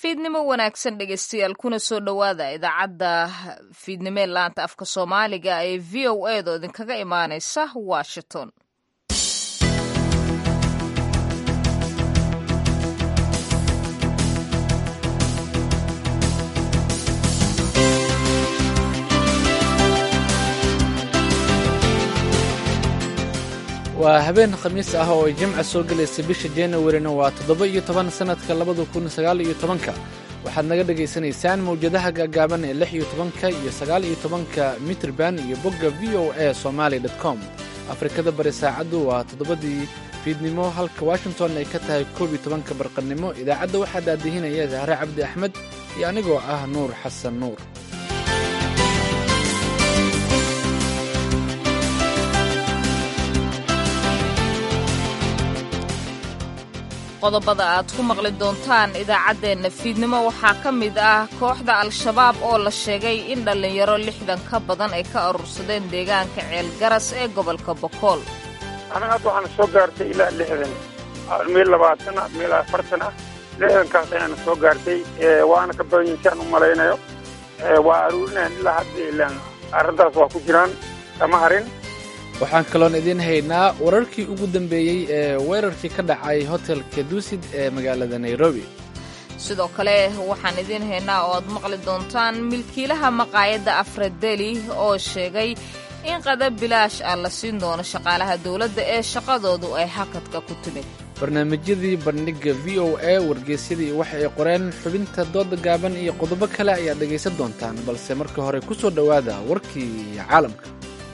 fiidnimo wanaagsan dhegeystayaal kuna soo dhowaada idaacadda fiidnimo ee laanta afka soomaaliga ee v o a da idinkaga imaaneysa washington waa habeen khamiis ah oo ay jimca soo gelaysa bisha januarina waa toddoba iyo toban sannadka labada kun sagaal iyo tobanka waxaad naga dhagaysanaysaan mawjadaha gaagaaban ee lix iyo tobanka iyo sagaal iyo tobanka mitrban iyo bogga v o a somaali com afrikada bari saacaddu waa toddobadii fiidnimo halka washington ay ka tahay koob iyo tobanka barqannimo idaacadda waxaa daadihinaya zahre cabdi axmed iyo anigoo ah nuur xasan nuur qodobada aad ku maqli doontaan idaacaddeenna fiidnimo waxaa ka mid ah kooxda al-shabaab oo la sheegay in dhallinyaro lixdan ka badan ay ka urursadeen deegaanka ceelgaras ee gobolka bokool anaga hadda waxaana soo gaartay ilaa lixdan meel labaatan ah meel afartan ah lixdankaas ayaana soo gaartay waana ka badan yihin si aan u malaynayo waa aruurinahan ilaa hadda ilaan arrintaas waa ku jiraan kama harin waxaan kaloon idiin haynaa wararkii ugu dambeeyey ee weerarkii ka dhacay hotelka duusid ee magaalada nairobi sidoo kale waxaan idiin haynaa oo aad maqli doontaan milkiilaha maqaayadda afradeli oo sheegay in qadab bilaash ah la siin doono shaqaalaha dowladda ee shaqadoodu ay hakadka ku timid barnaamijyadii bandhigga v o a wargeysyadii waxa ay qoreen xubinta dooda gaaban iyo qodobo kale ayaad dhegaysan doontaan balse marka hore ku soo dhowaada warkii caalamka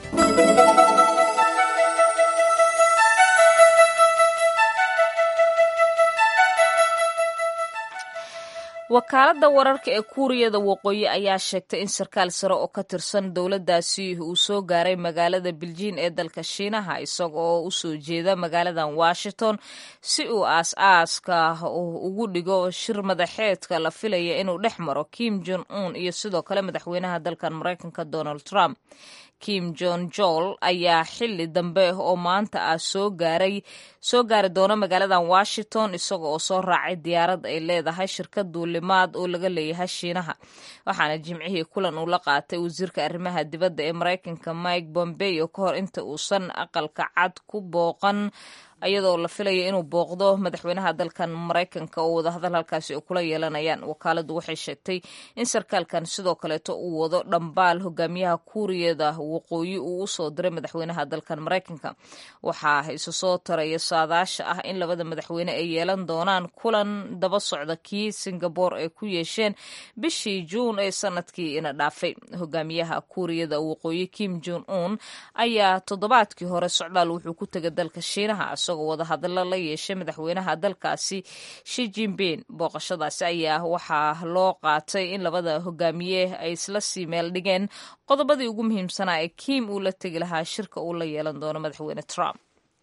wakaaladda wararka ee kuuriyada waqooyi ayaa sheegtay in sarkaal sare oo ka tirsan dowladdaasi uu soo gaaray magaalada biljiin ee dalka shiinaha isaga oo u soo jeeda magaaladan washington si uu aas-aaska ugu dhigo shir madaxeedka la filaya inuu dhex maro kim jon un iyo sidoo kale madaxweynaha dalkan maraykanka donald trump kim jon jol ayaa xili dambe oo maanta ah soo gaaray soo gaari doona magaaladan washington isaga oo soo raacay diyaarad ay leedahay shirkad duulimaad oo laga leeyahay shiinaha waxaana jimcihii kulan uu la qaatay wasiirka arrimaha dibadda ee maraykanka mike bombeo ka hor inta uusan aqalka cad ku booqan iyadoo la filaya inuu booqdo madaxweynaha dalkan maraykanka oo wadahadal halkaasi ay kula yeelanayaan wakaaladdu waxay sheegtay in sarkaalkan sidoo kaleeto uu wado dhambaal hogaamiyaha kuuriyada waqooyi uu u soo diray madaxweynaha dalkan maraykanka waxaa isu soo taraya saadaasha ah in labada madaxweyne ay yeelan doonaan kulan daba socda kii singabore ay ku yeesheen bishii juun ee sanadkii ina dhaafay hogaamiyaha kuuriyada waqooyi kim jon un ayaa toddobaadkii hore socdaal wuxuu ku tegay dalka shiinaha isagoo wadahadallo la yeeshay madaxweynaha dalkaasi shi jinbin booqashadaasi ayaa waxaa loo qaatay in labada hogaamiye ay isla sii meel dhigeen qodobadii ugu muhiimsanaa ee kim uu la tegi lahaa shirka uu la yeelan doono madaxweyne trump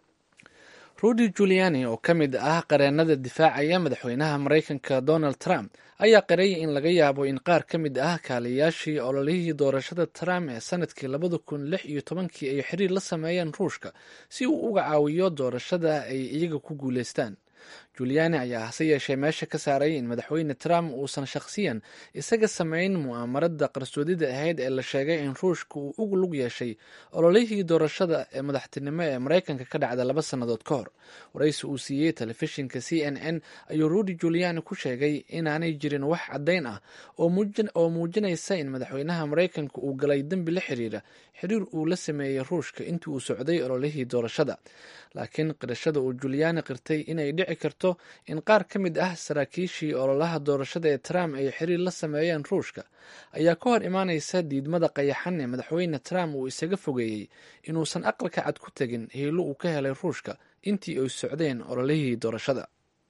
rudy juliani oo ka mid ah qareennada difaacaya madaxweynaha maraykanka donald trump ayaa qarayay in laga yaabo in qaar ka mid ah kaaliyayaashii ololihii doorashada trump ee sanadkii labada kun lix iyo tobankii ay xiriir la sameeyeen ruushka si uu uga caawiyo doorashada ay iyaga ku guulaystaan juliani ayaa hase yeeshee meesha ka saaray in madaxweyne trump uusan shakhsiyan isaga samayn mu'aamarada qarsoodida ahayd ee la sheegay in ruushka uu ugu lug yeeshay ololihii doorashada ee madaxtinimo ee maraykanka ka dhacda laba sannadood ka hor waraysi uu siiyey telefishinka c n n ayuu rudy juliani ku sheegay inaanay jirin wax caddayn ah oo muujinaysa in madaxweynaha maraykanka uu galay dembi la xiriira xiriir uu la sameeyey ruushka intii uu socday ololihii doorashada laakiin qirashada uu juliani qirtay inay dhici karto in qaar ka mid ah saraakiishii ololaha doorashada ee trump ay xiriir la sameeyeen ruushka ayaa ka hor imaanaysa diidmada qayaxan ee madaxweyne trump uu isaga fogeeyey inuusan aqalka cad ku tegin hiilo uu ka helay ruushka intii ay socdeen ololihii doorashada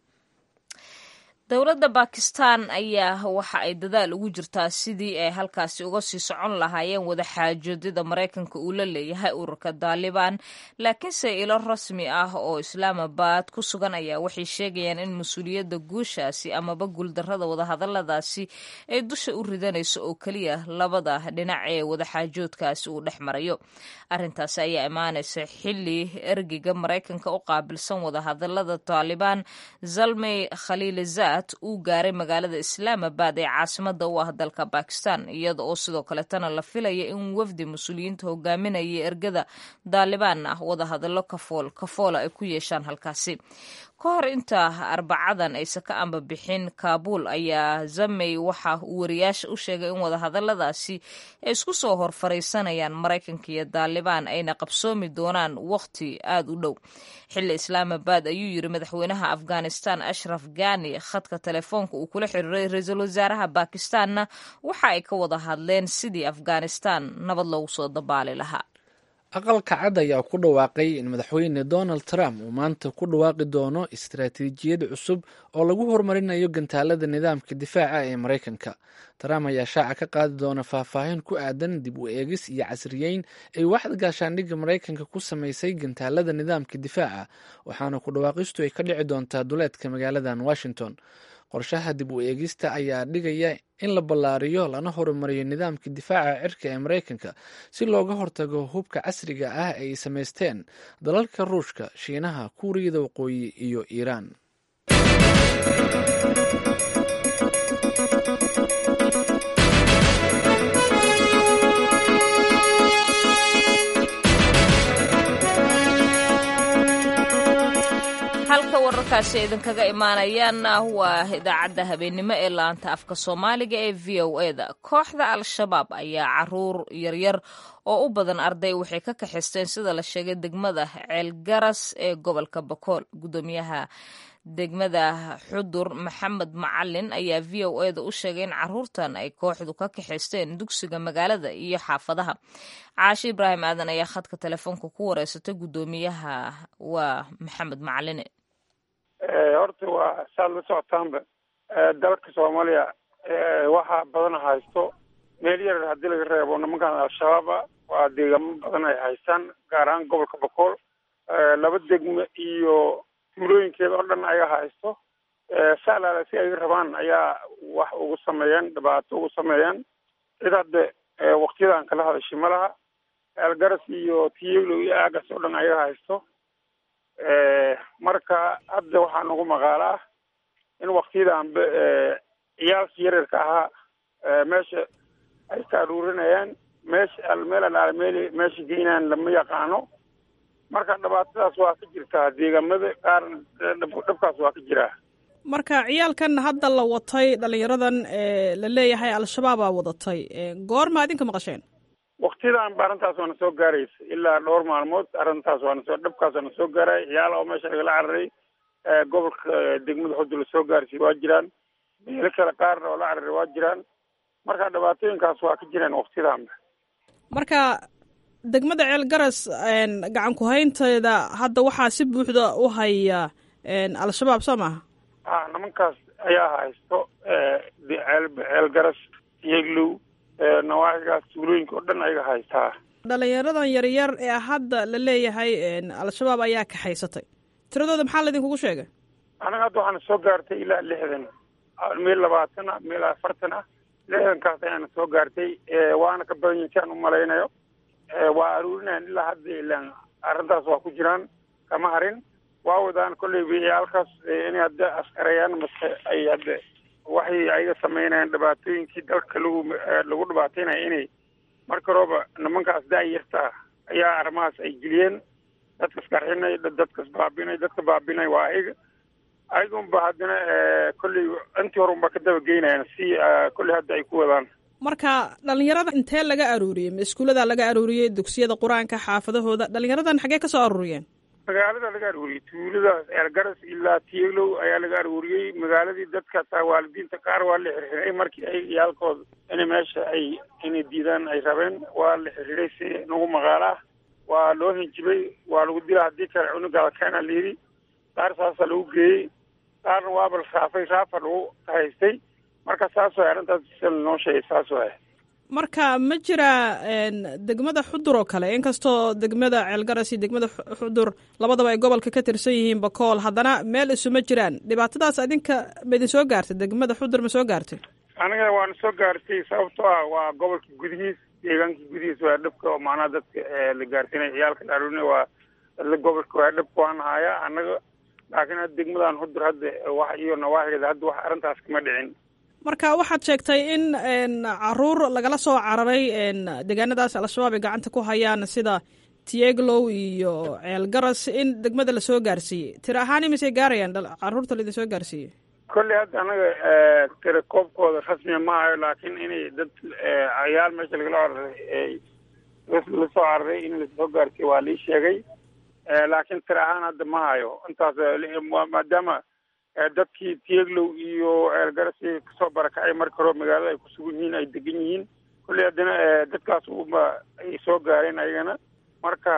dowladda bakistan ayaa waxa ay dadaal ugu jirtaa sidii ay halkaasi uga sii socon lahaayeen wadaxaajoodida maraykanka uu la leeyahay ururka daalibaan laakiinse ilo rasmi ah oo islaamabad ku sugan ayaa waxay sheegayaan in mas-uuliyadda guushaasi amaba guuldarrada wadahadaladaasi ay dusha u ridanayso oo keliya labada dhinac ee wadaxaajoodkaasi uu dhex marayo arrintaasi ayaa imaanaysa xili ergeyga maraykanka u qaabilsan wadahadalada taalibaan zalmey khaliilizad baad uu gaaray magaalada islaamabad ee caasimada u ah dalka bakistan iyada oo sidoo kaletana la filaya in wafdi mas-uuliyiinta hogaaminaya ergada daalibaan ah wadahadallo kafool kafoola ay ku yeeshaan halkaasi ka hor inta arbacadan aysan ka amba bixin kaabuul ayaa zamey waxa uu wariyaasha u sheegay in wadahadaladaasi ay isku soo hor fariisanayaan maraykanka iyo daalibaan ayna qabsoomi doonaan wakhti aada u dhow xilli islaamabad ayuu yiri madaxweynaha afghanistan ashraf gani khadka telefoonka uu kula xiriiray ra-iisul wasaaraha bakistanna waxa ay ka wada hadleen sidii afghanistan nabad loogu soo dabaali lahaa aqalka cad ayaa ku dhawaaqay in madaxweyne donald trump uu maanta ku dhawaaqi doono istaraatiijiyad cusub oo lagu horumarinayo gantaalada nidaamka difaaca ee maraykanka trump ayaa shaaca ka qaadi doona faahfaahin ku aadan dib u eegis iyo casriyeyn ay waaxda gaashaandhigga maraykanka ku samaysay gantaalada nidaamka difaaca waxaana ku dhawaaqistu ay ka dhici doontaa duleedka magaaladan washington qorshaha dib u eegista ayaa dhigaya in la ballaariyo lana horumariyo nidaamka difaaca cirka ee maraykanka si looga hortago hubka casriga ah ay samaysteen dalalka ruushka shiinaha kuuriyada waqooyi iyo iiraan halka wararkaasi idinkaga imaanayaanna waa idaacadda habeennimo ee laanta afka soomaaliga ee v o eda kooxda al-shabaab ayaa caruur yaryar oo u badan arday waxay ka kaxisteen sida la sheegay degmada ceelgaras ee gobolka bakool gudoomiyaha degmada xudur maxamed macalin ayaa v o eda u sheegay in caruurtan ay kooxdu ka kaxaysteen dugsiga magaalada iyo xaafadaha caashi ibraahim aadan ayaa khadka telefoonka ku wareysatay gudoomiyaha waa maxamed macaline horta waa saad la socotaanba dalka soomaaliya waxaa badan haysto meel yar haddii laga reebo nimankan al-shabaaba waa deegaamo badan ay haystaan gaar ahaan gobolka bakool laba degme iyo tuulooyinkeeda oo dhan ayaga haysto saalaala si ay rabaan ayaa wax ugu sameeyeen dhibaato ugu sameeyeen cid hadda waktiyadan kala hadashay ma laha eelgaras iyo tiyelo iyo aagas oo dhan ayaga haysto marka hadda waxaa nagu maqaalo ah in waktiyadanba ciyaalka yaryarka ahaa meesha ay ka aruurinayaan meesha meel alaale meel meesha geynaan lama yaqaano marka dhibaatadaas waa ka jirtaa deegaamada qaar dhabkaas waa ka jiraa marka ciyaalkan hadda la watay dhalinyaradan la leeyahay al-shabaabaa wadatay goorma idinka maqasheen waktiyadan ba arrintaas waana soo gaaraysa ilaa dhowr maalmood arrintaas waana soo dhabkaas waana soo gaaray ciyaal oo meesha lagala cararay gobolka degmada xudu la soo gaarsiy waa jiraan meelo kale qaarna oo la cararay waa jiraan marka dhibaatooyinkaas waa ka jiraan waktiyadanba marka degmada ceel garas gacan ku-haynteeda hadda waxaa si buuxda u haya al-shabaab soo maaha a nimankaas ayaa haysto ceel ceel garas yeglow nawaaxigaas tuulooyinka oo dhan ayaga haystaa dhalinyaradan yaryar ee hadda la leeyahay al-shabaab ayaa kaxaysatay tiradooda maxaa laydinkugu sheegay anaga hadda waxaana soo gaartay ilaa lixdan meel labaatan ah meel afartan ah lixdankaas ayaana soo gaartay waana ka badan yihiin si aan u malaynayo waa aruurinayan ilaa hadda ilaan arrintaas waa ku jiraan kama harin waa wadaan kolley ciyaalkaas inay hadda askarayaan mase ay hadda waxay ayaga sameynayaan dhibaatooyinkii dalka lagu lagu dhibaataynaya inay marka horeba nimankaas da-yartaa ayaa arrimahaas ay geliyeen dadkas qarxinay dadkas baabinay dadka baabinay waa ayaga ayagunba haddana kolley intii hore unba ka daba geynayaan si kolley hadda ay ku wadaan marka dhalinyarada intee laga aruuriyey ma iskuullada laga aruuriyey dugsiyada qur-aanka xaafadahooda dhalinyaradan xaggee ka soo aruuriyeen magaalada laga aruuriyey tuuladaas eergaras ilaa tiyeglow ayaa laga aruuriyey magaaladii dadka taa waalidiinta qaar waa la xirxiray markii ay yaalkooda inay meesha ay inay diidaan ay rabeen waa la xirxiray si nagu maqaalo ah waa loo hinjibay waa lagu dila haddii kale cunugaada keena layidhi qaar saasaa lagu geeyey qaarna waaba la raafay raafa lagu haystay marka saas waay arrintaas sida lanoo sheegay saas waay marka ma jira degmada xudur oo kale inkastoo degmada ceelgaras iyo degmada xudur labadaba ay gobolka ka tirsan yihiin bakool haddana meel isuma jiraan dhibaatadaas adinka ma idin soo gaartay degmada xudur ma soo gaartay aniga waana soo gaartay sababtoo ah waa gobolka gudihiis deegaanka gudihiis waa dhabka oo macnaha dadka la gaarsiinay ciyaalka la aruurinay waa dadla gobolka waa dhabka waan hayaa annaga laakiin hadda degmadan hudur hadda wax iyo nawaaxigeeda hadda wax arrintaas kama dhicin marka waxaad sheegtay in caruur lagala soo cararay deegaanadaas al-shabaab ay gacanta ku hayaan sida tieglow iyo ceelgaras in degmada lasoo gaarsiiyey tira ahaan imisay gaarayaan caruurta laidin soo gaarsiiyey kolley hadda anaga tira koobkooda rasmiya ma hayo laakiin inay dad cayaal meesha lagala cararay lasoo cararay in lasoo gaarsiiyo waa lii sheegay laakiin tira ahaan hadda ma hayo intaas maadaama dadkii tieglow iyo ceelgarasi kasoo barakacay marka hore magaalada ay kusugan yihiin ay degan yihiin kolley haddana dadkaas uma ay soo gaareen ayagana marka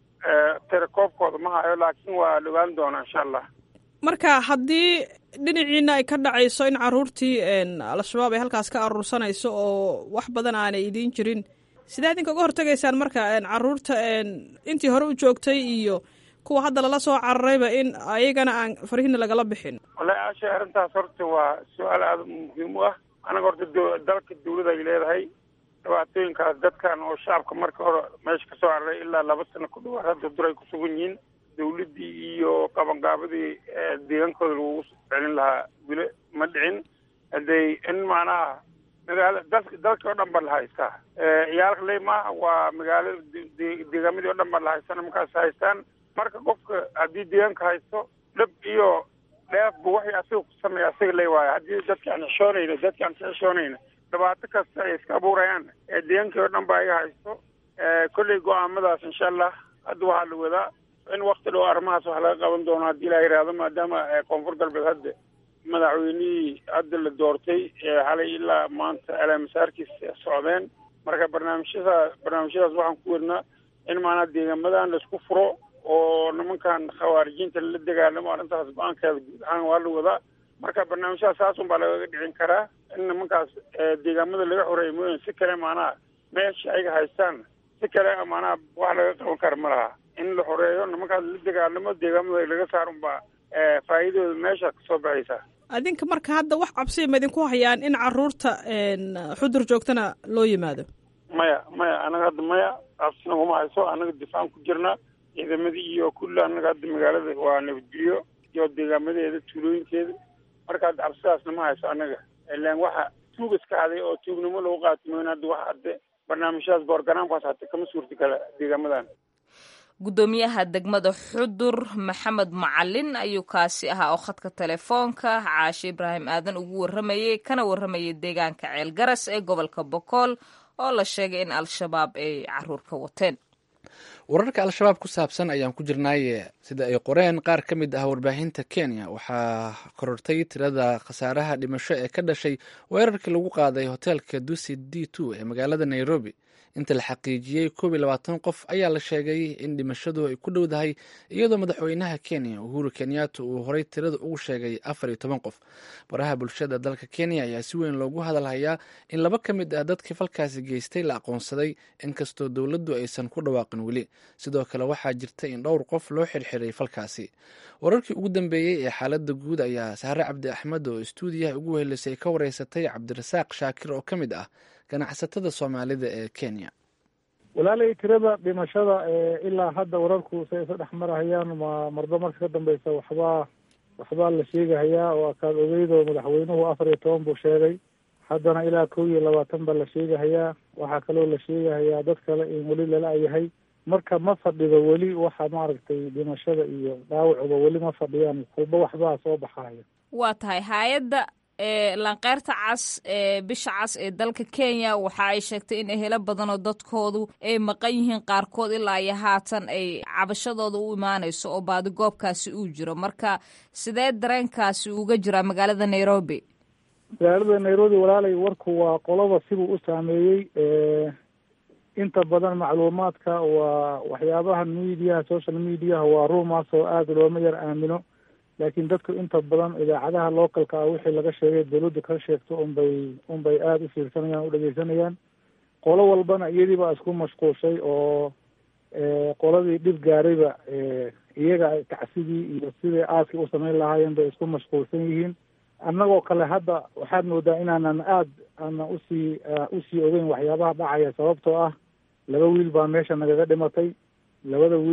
tira koobkooda ma hayo laakiin waa la ogaan doonaa insha allah marka haddii dhinaciina ay ka dhacayso in caruurtii al-shabaab ay halkaas ka aruursanayso oo wax badan aanay idiin jirin sidee idinka uga hortegaysaan marka caruurta intii hore u joogtay iyo kuwa hadda lala soo cararayba in ayagana aan farihina lagala bixin wallahi aasha arrintaas horta waa su-aal aada muhiim u ah anaga horta dalka dawlada ay leedahay dhibaatooyinkaas dadkan oo shacabka marka hore meesha kasoo cararay ilaa laba sano ku dhawaad hadda dur ay ku sugan yihiin dawladdii iyo qabanqaabadii deegaankooda lagu celin lahaa wile ma dhicin haday in macnaha magaala dalk dalkii oo dhan ba la haystaa ciyaalka ley maaha waa magaalada deegaamadii oo dhan ba la haystaan markaas haystaan marka qofka haddii deegaanka haysto dhib iyo dheefba waxay asiga ku sameeya asiga ley waayo haddii dadka aan xishoonayna dadka aan ka xishoonayna dhibaato kasta ay iska abuurayaan deegaankii oo dhan ba iga haysto kolley go-aamadaas insha allah hadda waxaa la wadaa in wakti dhow arrimahaas wax laga qaban doono haddii la yidhaahdo maadaama koonfur galbeed hadda madaxweynihii hadda la doortay xalay ilaa maanta alaamasaarkiis socdeen marka barnaamijyada barnaamijyadaas waxaan ku wadnaa in maanaa deegaamadan laisku furo oo nimankan khawaarijiinta la dagaalamo arrintaas go-aankeeda guud ahaan waa la wadaa marka barnaamijyadaas saasun baa lagaga dhicin karaa in nimankaas deegaamada laga xoreeya mooyaan si kale maanaha meesha ayaga haystaan si kale maanaha wax laga qaban kara ma laha in la xoreeyo nimankaas la dagaalamo deegaamada laga saarun baa faa'iidooda meesha kasoo baxaysa adinka marka hadda wax cabsiya ma idinku hayaan in caruurta xudur joogtana loo yimaado maya maya anaga hadda maya cabsina kuma hayso anaga difaacan ku jirnaa ciidamadii iyo kulli anaga hadda magaalada waa nabadgelyo iyo deegaamadeeda tuulooyinkeeda marka hadda cabsidaasna ma hayso anaga ilaan waxa tuug iska haday oo tuugnimo lagu qaatimayn hadda waxa hadde barnaamijyadaas boorganaamkaas hata kama suurta gala deegaamadan guddoomiyaha degmada xudur maxamed macalin ayuu kaasi ahaa oo khadka telefoonka caashe ibraahim aadan ugu warramayey kana warramayay deegaanka ceelgaras ee gobolka bokool oo la sheegay in al-shabaab ay caruur ka wateen wararka al-shabaab ku saabsan ayaan ku jirnaaye sida ay qoreen qaar ka mid ah warbaahinta kenya waxaa korortay tirada khasaaraha dhimasho ee ka dhashay weerarkii lagu qaaday hoteelka dusi d two ee magaalada nairobi inta la xaqiijiyey koob iyo labaatan qof ayaa la sheegay in dhimashadu ay ku dhowdahay iyadoo madaxweynaha kenya uhuru kenyatta uu horay tirada ugu sheegay afar iyo toban qof baraha bulshada dalka kenya ayaa si weyn loogu hadalhayaa in laba ka mid ah dadkii falkaasi geystay la aqoonsaday inkastoo dowladdu aysan ku dhawaaqin weli sidoo kale waxaa jirta in dhowr qof loo xirxiray falkaasi wararkii ugu dambeeyey ee xaaladda guud ayaa sahre cabdi axmed oo istuudiyaha ugu helisay ka wareysatay cabdirasaaq shaakir oo ka mid ah ganacsatada soomaalida ee kenya walaalay tirada dhimashada ilaa hadda wararku say isa dhex marahayaan ma marba marka ka dambeysa waxbaa waxbaa la sheegahayaa oo akaad ogeydoo madaxweynuhu afar iyo toban buu sheegay haddana ilaa kow iyo labaatan baa la sheegahayaa waxaa kaloo la sheegahayaa dad kale in weli lala yahay marka ma fadhido weli waxa maaragtay dhimashada iyo dhaawacuba weli ma fadhiyaan walba waxbaa soo baxaya waa tahay hay-adda lanqeyrta cas ee bisha cas ee dalka kenya waxa ay sheegtay in ehelo badanoo dadkoodu ay maqan yihiin qaarkood ilaa iyo haatan ay cabashadooda u imaanayso oo baadigoobkaasi uu jiro marka sidee dareenkaasi uga jiraa magaalada nairobi magaalada nairobi walaalay warku waa qolaba sibuu u saameeyey inta badan macluumaadka waa waxyaabaha mediaha social mediaha waa ruumaas oo aada looma yar aamino laakiin dadku inta badan idaacadaha localka ah wixii laga sheegay dawladda ka sheegto unbay unbay aada u fiirsanayaan u dhegeysanayaan qolo walbana iyadii baa isku mashquulshay oo qoladii dhib gaarayba iyaga tacsidii iyo sidai aaskii u samayn lahaayeen bay isku mashquulsan yihiin annagoo kale hadda waxaad moodaa inaanan aad aanan usii usii ogeyn waxyaabaha dhacaya sababtoo ah laba wiil baa meesha nagaga dhimatay labada wiil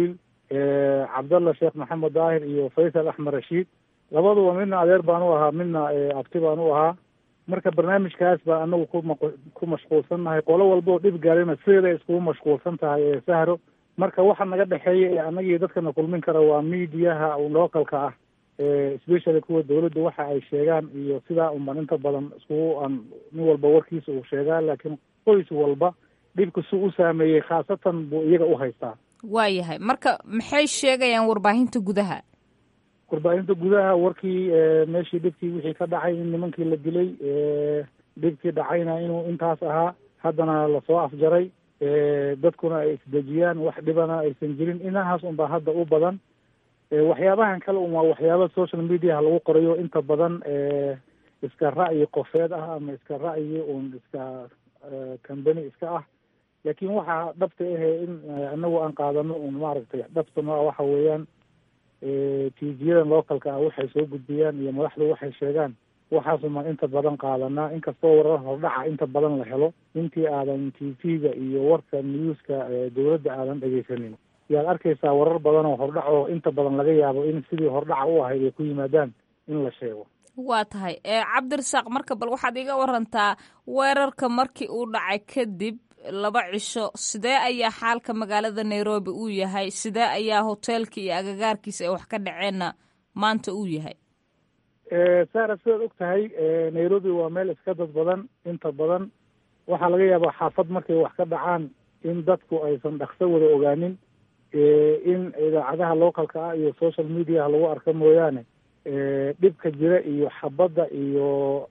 cabdalla sheekh maxamed daahir iyo faysal axmed rashiid labaduba midna adeer baan u ahaa midna abti baan u ahaa marka barnaamijkaas baa anagu kuma ku mashquulsannahay qolo walba oo dhib gaarina sideeday iskugu mashquulsan tahay ee sahro marka waxa naga dhexeeya ee anagii dadkana kulmin kara waa miidiyaha localka ah especially kuwa dawladda waxa ay sheegaan iyo sidaa unban inta badan iskugu aan nin walba warkiisa uu sheegaa laakiin qoys walba dhibka su u saameeyey khaasatan buu iyaga u haystaa waayahay marka maxay sheegayaan warbaahinta gudaha warbaahinta gudaha warkii meeshii dhibkii wixii ka dhacay in nimankii la dilay dhibkii dhacayna inuu intaas ahaa haddana lasoo afjaray dadkuna ay isdejiyaan wax dhibana aysan jirin inahaas unbaa hadda u badan waxyaabahan kale un waa waxyaaba social mediaha lagu qorayo inta badan iska ra'yi qofeed ah ama iska ra'yi un iska company iska ah laakiin waxaa dhabta ahe in anagu aan qaadano un maaragtay dhabtana waxa weeyaan tiijiyadan localka ah waxay soo gudbiyaan iyo madaxdu waxay sheegaan waxaasumaan inta badan qaadanaa inkastoo warar hordhaca inta badan la helo intii aadan t v-ga iyo warka newska dawladda aadan dhegeysanin yaad arkaysaa warar badan oo hordhac oo inta badan laga yaabo in sidii hordhaca u ahayd ay ku yimaadaan in la sheego waa tahay cabdirasaaq marka bal waxaad iga warantaa weerarka markii uu dhacay kadib laba cisho sidee ayaa xaalka magaalada nairobi uu yahay sidee ayaa hoteelka iyo agagaarkiisa ay wax ka dhaceenna maanta uu yahay sara sidaad og tahay nairobi waa meel iska dad badan inta badan waxaa laga yaabaa xaafad markay wax ka dhacaan in dadku aysan dhaqso wada ogaanin in idaacadaha localka ah iyo social mediaha lagu arka mooyaane dhibka jira iyo xabadda iyo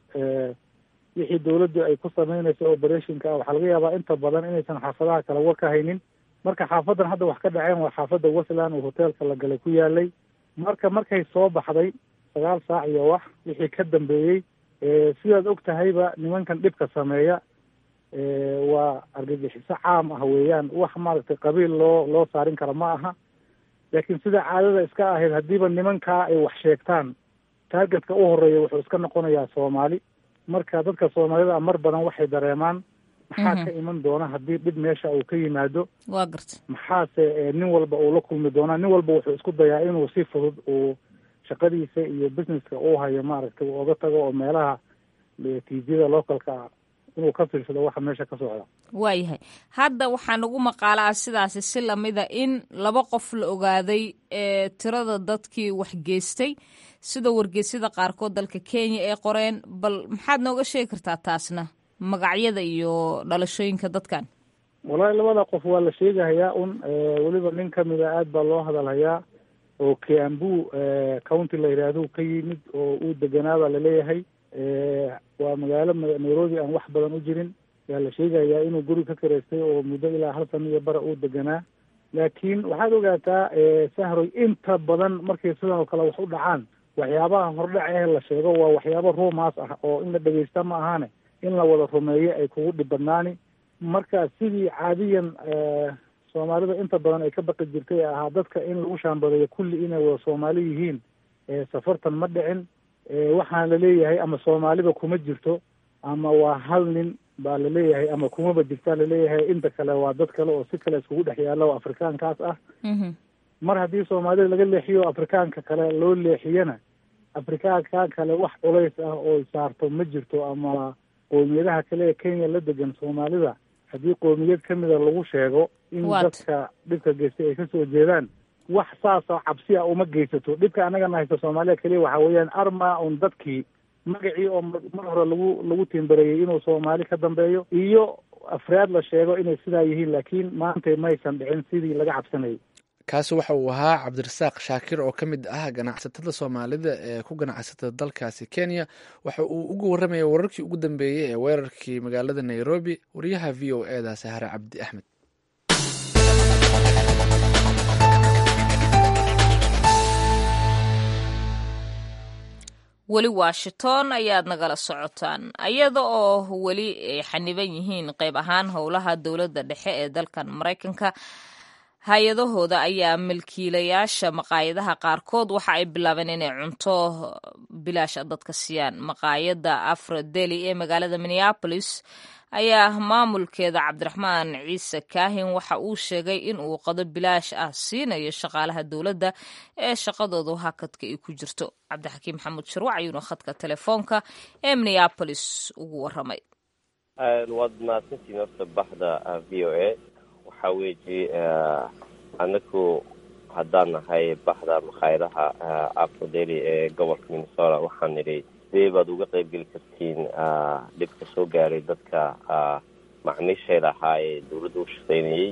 wixii dawladdu ay ku sameynayso operationka ah waxaa laga yaabaa inta badan inaysan xaafadaha kale war ka haynin marka xaafadan hadda wax ka dhaceen waa xaafadda westland oo hoteelka la galay ku yaalay marka markay soo baxday sagaal saac iyo wax wixii ka dambeeyey sidaad og tahayba nimankan dhibka sameeya waa argagixiso caam ah weeyaan wax maaragtay qabiil loo loo saarin kara ma aha laakiin sida caadada iska ahayd haddiiba nimankaa ay wax sheegtaan taargetka u horeeya wuxuu iska noqonayaa soomaali marka dadka soomaalida mar badan waxay dareemaan maxaa ka iman doona haddii dhib meesha uu ka yimaado waa garta maxaase nin walba uu la kulmi doonaa nin walba wuxuu isku dayaa inuu si fudud uu shaqadiisa iyo businesska uu hayo maaragtay uu oga tago oo meelaha tvda localka inuu ka fiirsado waxa meesha ka socda waayahay hadda waxaa nagu maqaala ah sidaasi si lamida in laba qof la ogaaday ee tirada dadkii wax geystay sida wargeysyada qaarkood dalka kenya ay qoreen bal maxaad nooga sheegi kartaa taasna magacyada iyo dhalashooyinka dadkan wallahi labada qof waa la sheegahayaa un weliba nin kamida aad baa loo hadalhayaa oo kiambu county la yidhaahdo ka yimid oo uu deganaabaa laleeyahay waa magaalo nairobi aan wax badan u jirin yaa la sheegayaa inuu guri ka karaystay oo muddo ilaa hal sano iyo bara uu deganaa laakiin waxaad ogaataa sahroy inta badan markay sidan oo kale wax u dhacaan waxyaabaha hordhac eh la sheego waa waxyaabo ruumaas ah oo in la dhegeysta ma ahaane in la wada rumeeyo ay kugu dhib badnaani marka sidii caadiyan soomaalida inta badan ay ka baqi jirtay ee ahaa dadka in lagu shaambadeeyo kulli inay wada soomaali yihiin safartan ma dhicin waxaana laleeyahay ama soomaaliba kuma jirto ama waa hal nin baa laleeyahay ama kumaba jirtaa laleeyahay inta kale waa dad kale oo si kale iskugu dhex yaalla oo afrikaankaas ah mar haddii soomaalida laga leexiyo afrikaanka kale loo leexiyana afrikaanka kale wax culays ah oo saarto ma jirto ama qoomiyadaha kale ee kenya la degan soomaalida haddii qoomiyad kamida lagu sheego in dadka dhibka geystay ay kasoo jeedaan wax saasoo cabsi a uma geysato dhibka annagana haysta soomaaliya keliya waxa weeyaan arma un dadkii magacii oo mar hore lagu lagu tiimbareeyey inuu soomaali ka dambeeyo iyo afraad la sheego inay sidaa yihiin laakiin maanta maysan dhicin sidii laga cabsanayay kaasi waxa uu ahaa cabdirasaaq shaakir oo ka mid ah ganacsatada soomaalida ee ku ganacsata dalkaasi kenya waxa uu uga warramaya wararkii ugu dambeeyey ee weerarkii magaalada nairobi wariyaha v o e da sahare cabdi axmed weli washington ayaad nagala socotaan iyada oo weli ay xaniban yihiin qayb ahaan howlaha dowladda dhexe ee dalkan maraykanka hay-adahooda ayaa milkiilayaasha maqaayadaha qaarkood waxa ay bilaabeen inay cunto bilaasha dadka siiyaan maqaayadda afrodeli ee magaalada minneapolis ayaa maamulkeeda cabdiraxmaan ciise kaahin waxa uu sheegay in uu qado bilaash ah siinayo shaqaalaha dowladda ee shaqadoodu hakadka ay ku jirto cabdixakiim maxamuud shirwac ayuuna khadka telefoonka ee minneapolis ugu waramay waad mahadsantiin horta baxda v o a waxaa weeji anaku haddaan nahay baxda makhaayadaha afrodeli ee gobolka minnesota waxaan nidhi sidee baad uga qaybgeli kartiin dhibka soo gaaray dadka macmiisheeda ahaa ee dawladda u shaqaynayey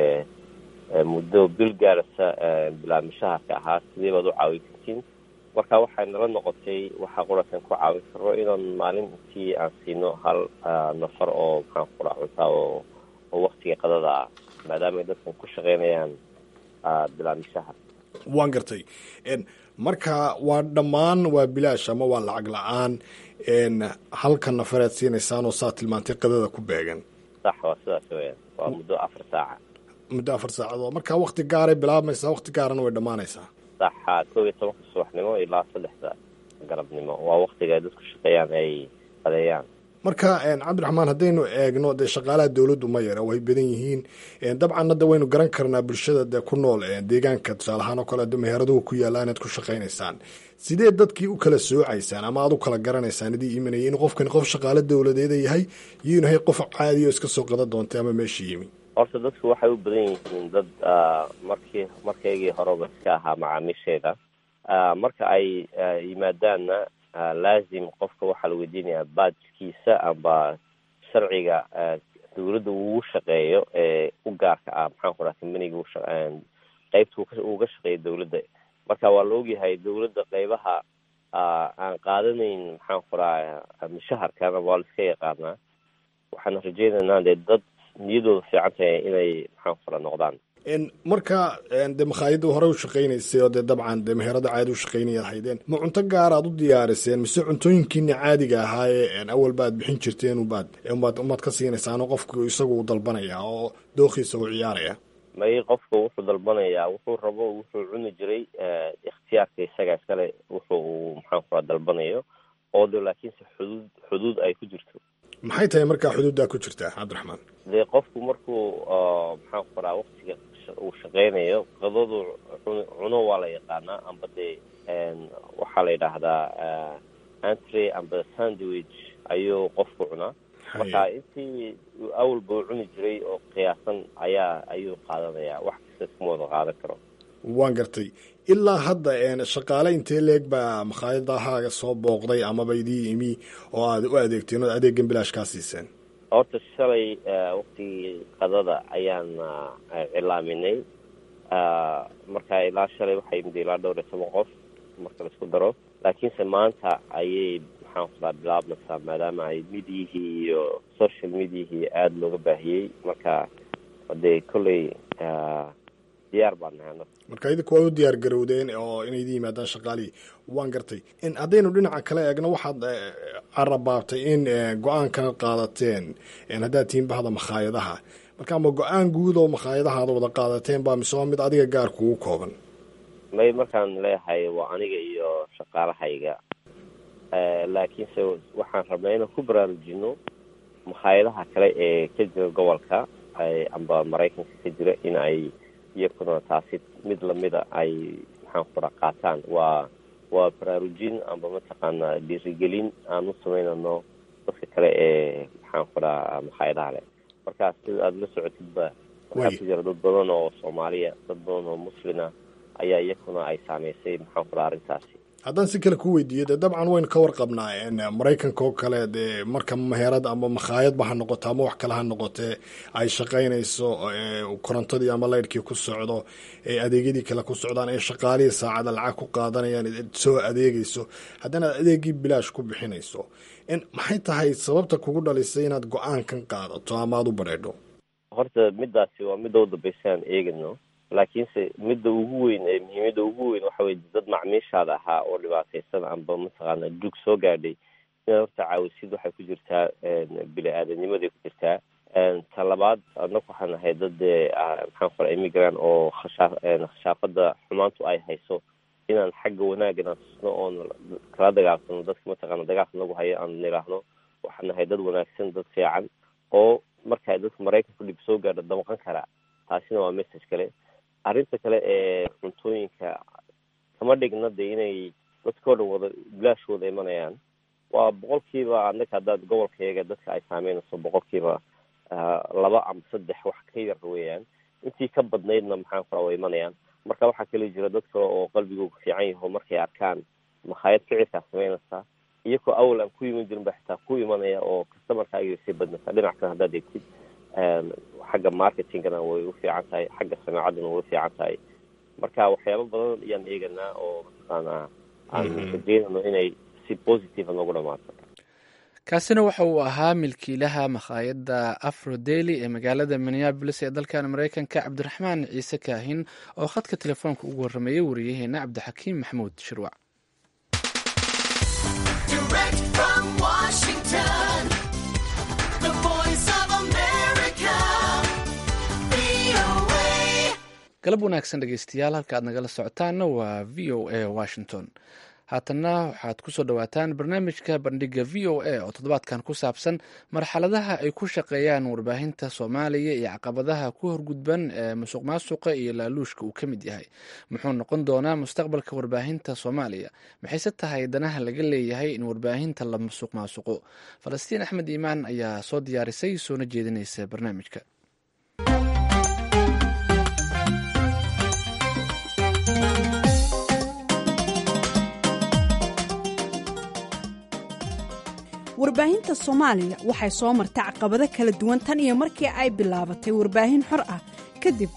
ee muddo bil gaarasa bilaamishaharka ahaa sidee baad u caawin kartiin marka waxay nala noqotay waxaa qurasan ku caawin karo inaan maalintii aan siino hal nafar oo maxaan kura cuntaa oo oo waktiga qadada ah maadaama ay dadkan ku shaqaynayaan bilaamishaha waan gartay marka waa dhammaan waa bilaash ama waa lacag la-aan halka nafaread siinaysaan oo saa tilmaantay qadada ku beegan sax waa sidaas weyaan waa muddo afar saaca muddo afar saacadood marka wakti gaaray bilaabmaysaa wakti gaarana way dhammaanaysaa saxa koob iyo tobanka subaxnimo ilaa saddexda galabnimo waa waktiga ay dadku shaqeeyaan ay qadeeyaan marka cabdiraxmaan haddaynu eegno dee shaqaalaha dowladdu ma yara way badan yihiin dabcan hadda waynu garan karnaa bulshada dee ku nool deegaanka tusaale ahaan oo kale meheradahu ku yaalla inaad ku shaqaynaysaan sidee dadkii u kala soocaysaan ama aad u kala garanaysaan idii imanayay in qofkani qof shaqaalo dowladeeda yahay iyo inu yahay qof caadiya oo iska soo qada doontay ama meesha yimi horta dadku waxay u badan yihiin dad markii markaygii horeba iska ahaa macaamiisheeda marka ay yimaadaanna laazim qofka waxaa la weydiinayaa baajkiisa amba sharciga dawladda ugu shaqeeyo ee u gaarka ah maxaan ku dhaha combaniga qeybta uga shaqeeya dawladda marka waa la ogyahay dawladda qeybaha aan qaadanayn maxaan ku dhaha mushaharkana waa la iska yaqaanaa waxaan rajeynaynaa dee dad niyadooda fiican tahay inay maxaan ku dhaha noqdaan marka dee makhaayadda hore u shaqaynaysay oo dee dabcan dee meherada caadi u shaqaynaya haydeen ma cunto gaar aad u diyaariseen mise cuntooyinkiina caadiga ahaa ee awalba aad bixin jirteen ubaad umaad umaad ka siinaysaano qofku isagu u dalbanaya oo dookiisa u ciyaaraya may qofku wuxuu dalbanayaa wuxuu rabo wuxuu cuni jiray ikhtiyaarka isaga iskale wuxuu uu maxaan ku raa dalbanayo oo de laakiinse xuduud xuduud ay ku jirto maxay tahay markaa xuduuddaa ku jirtaa cabdiraxmaan dee qofku markuu maxaan ku rahaa waktiga uu shaqaynayo qadadu cuno waa la yaqaanaa amba dee waxaa la yidhaahdaa antre amba sandwich ayuu qofku cunaa marka intii awalba u cuni jiray oo qiyaasan ayaa ayuu qaadanayaa wax kasta iskuma wada qaadan karo waan gartay ilaa hadda shaqaale intee leeg baa makhaayadahaaga soo booqday amaba idii imi oo aad u adeegteen oo adeegan bilaash kaa siiseen horta shalay waktigii qadada ayaan cilaaminay marka ilaa shalay waxaa yimid ilaa dhowr iyo toban qof marka la isku daro laakiinse maanta ayay maxaan ku raa bilaabmaysaa maadaama ay midiyihii iyo social mediahii aada looga baahiyey marka dee kolley diyaar baan nahay marka idinku waa u diyaar garowdeen oo inay idin yimaadaan shaqaalihii waan gartay haddaynu dhinaca kale eegno waxaad carabaabtay in go-aankan qaadateen haddaad tihiin bahda makhaayadaha marka ama go-aan guud oo makhaayadahaada wada qaadateen baa mise waa mid adiga gaar kugu kooban may markaan leeyahay waa aniga iyo shaqaalahayga laakiinse waxaan rabnaa inaan ku baraarujino makhaayadaha kale ee ka jira gobolka amba maraykanka ka jira in ay iyakuna taasi mid lamida ay maxaan ku raa qaataan waa waa baraarujin amba mataqaana dhiirigelin aan u samaynano dadka kale ee maxaan ku raa makhaayadaha leh marka sida aada la socotidba waxaa ku jira dad badan oo soomaaliya dad badan oo muslina ayaa iyakuna ay saameysay maxaan ku raa arrintaasi haddaan si kale ku weydiiyo dee dabcan waynu ka warqabnaa maraykanka oo kale dee marka meherad ama makhaayadba ha noqoto ama wax kale ha noqotee ay shaqaynayso korontadii ama laydhkii ku socdo ee adeegyadii kale ku socdaan ee shaqaalihii saacada lacag ku qaadanayaan soo adeegayso haddana aad adeegii bilaash ku bixinayso maxay tahay sababta kugu dhalisay inaad go-aankan qaadato ama aada u badheedho horta midaasi waa midda u dambaysa aan eegano laakiinse midda ugu weyn ee muhiimada ugu weyn waxa weye dad macmiishaada ahaa oo dhibaataysan amba mataqaana dug soo gaadhay inaad horta caawisid waxay ku jirtaa bini aadamnimaday ku jirtaa ta labaad anaku waxaan nahay dad maxaan kora immigrant oo khashaa khashaafada xumaantu ay hayso inaan xagga wanaagana tusno oon kala dagaalsano dadka mataqaana dagaalka nagu hayo aan niraahno waxaan nahay dad wanaagsan dad fiican oo marka dadka maraykanku dhib soo gaadho damqan karaa taasina waa message kale arrinta kale ee cuntooyinka kama dhigna de inay dadka o dhan wada bilaash wada imanayaan waa boqolkiiba annaga haddaad gobolkayaga dadka ay saameynayso boqolkiiba laba ama saddex wax ka yar weeyaan intii ka badnaydna maxaan kora way imanayaan marka waxaa kale jira dad kale oo qalbigooga fiican yaho markay arkaan makhaayad ficilkaa sameynaysaa iyakoo awal aan ku iman jirin ba xitaa ku imanaya oo customarkaaga sii badnaysaa dhinac kale haddaad eegtid xagga marketingana way u fiican tahay xagga samaacadana way u fiican tahay marka waxyaaba badan ayaan eeganaa oo mataqaana aan rajeynayno inay si positive noogu dhamaato kaasina waxa uu ahaa milkiilaha makhaayadda afro deli ee magaalada minneabolis ee dalkan maraykanka cabdiraxmaan ciise kaahin oo khadka telefoonka ugu warrameeyey wariyaheena cabdixakiim maxamuud shirwac galab wanaagsan dhegeystayaal halka aad nagala socotaanna waa v o a washington haatanna waxaad kusoo dhawaataan barnaamijka bandhiga v o a oo toddobaadkan ku saabsan marxaladaha ay ku shaqeeyaan warbaahinta soomaaliya iyo caqabadaha ku horgudban ee musuq maasuqa iyo laaluushka uu ka mid yahay muxuu noqon doonaa mustaqbalka warbaahinta soomaaliya maxayse tahay danaha laga leeyahay in warbaahinta la musuq maasuqo falastiin axmed iimaan ayaa soo diyaarisay soona jeedinaysa barnaamijka warbaahinta soomaaliya waxay soo martay caqabado kala duwan tan iyo markii ay bilaabatay warbaahin xor ah kadib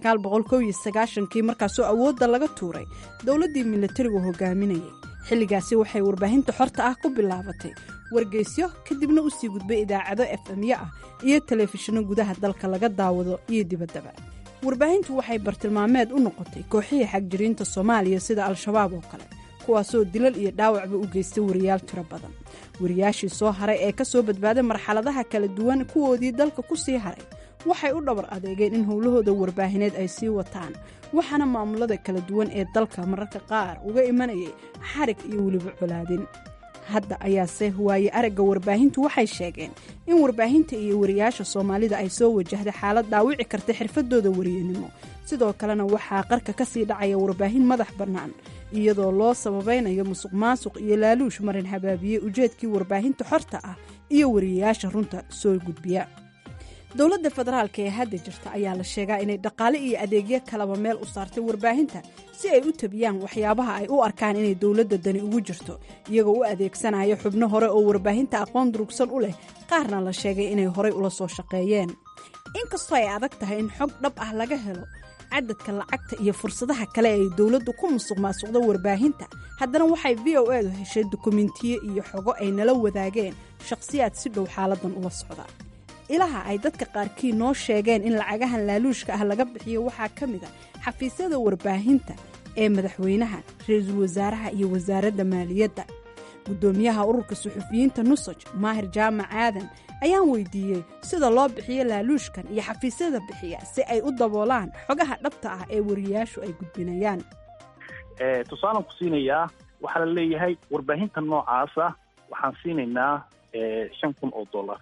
kii markaasoo awoodda laga tuuray dowladdii milatarigu hogaaminayay xilligaasi waxay warbaahinta xorta ah ku bilaabatay wargeysyo kadibna u sii gudbay idaacado efemyo ah iyo telefishinno gudaha dalka laga daawado iyo dibaddaba warbaahintu waxay bartilmaameed u noqotay kooxihii xagjiriinta soomaaliya sida al-shabaab oo kale kuwaasoo dilal iyo dhaawacba u geystay wariyaal tiro badan wariyaashii soo haray ee ka soo badbaaday marxaladaha kala duwan kuwoodii dalka ku sii haray waxay u dhabar adeegeen in howlahooda warbaahineed ay sii wataan waxaana maamulada kala duwan ee dalka mararka qaar uga imanayay xarig iyo weliba colaadin hadda ayaase waaye aragga warbaahintu waxay sheegeen in warbaahinta iyo wariyaasha soomaalida ay soo wajahda xaalad dhaawici karta xirfadooda wariyanimo sidoo kalena waxaa qarka ka sii dhacaya warbaahin madax bannaan iyadoo loo sababaynayo musuq maasuq iyo laaluush marin habaabiye ujeedkii warbaahinta xorta ah iyo wariyayaasha runta soo gudbiya dowladda federaalka ee hadda jirta ayaa la sheegaa inay dhaqaale iyo adeegyo kalaba meel u saartay warbaahinta si ay u tabiyaan waxyaabaha ay u arkaan inay dowladda dani ugu jirto iyagoo u adeegsanaya xubno hore oo warbaahinta aqoon durugsan u leh qaarna la sheegay inay horay ula soo shaqeeyeen inkastoo ay adag tahay in xog dhab ah laga helo cadadka lacagta iyo fursadaha kale ay dowladdu ku musuq maasuqdo warbaahinta haddana waxay v o edu heshay dukumentiyo iyo xogo ay nala wadaageen shakhsiyaad si dhow xaaladan ula socda ilaha ay dadka qaarkii noo sheegeen in lacagahan laaluushka ah laga bixiyo waxaa ka mid a xafiisyada warbaahinta ee madaxweynaha ra-iisul wasaaraha iyo wasaaradda maaliyadda guddoomiyaha ururka suxufiyiinta nusaj maahir jaamac aadan ayaan weydiiyey sida loo bixiyo laaluushkan iyo xafiisyada bixiya si ay u daboolaan xogaha dhabta ah ee wariyaashu ay gudbinayaan tusaalan ku siinayaa waxaa la leeyahay warbaahinta noocaasa waxaan siinaynaa shan kun oo dollar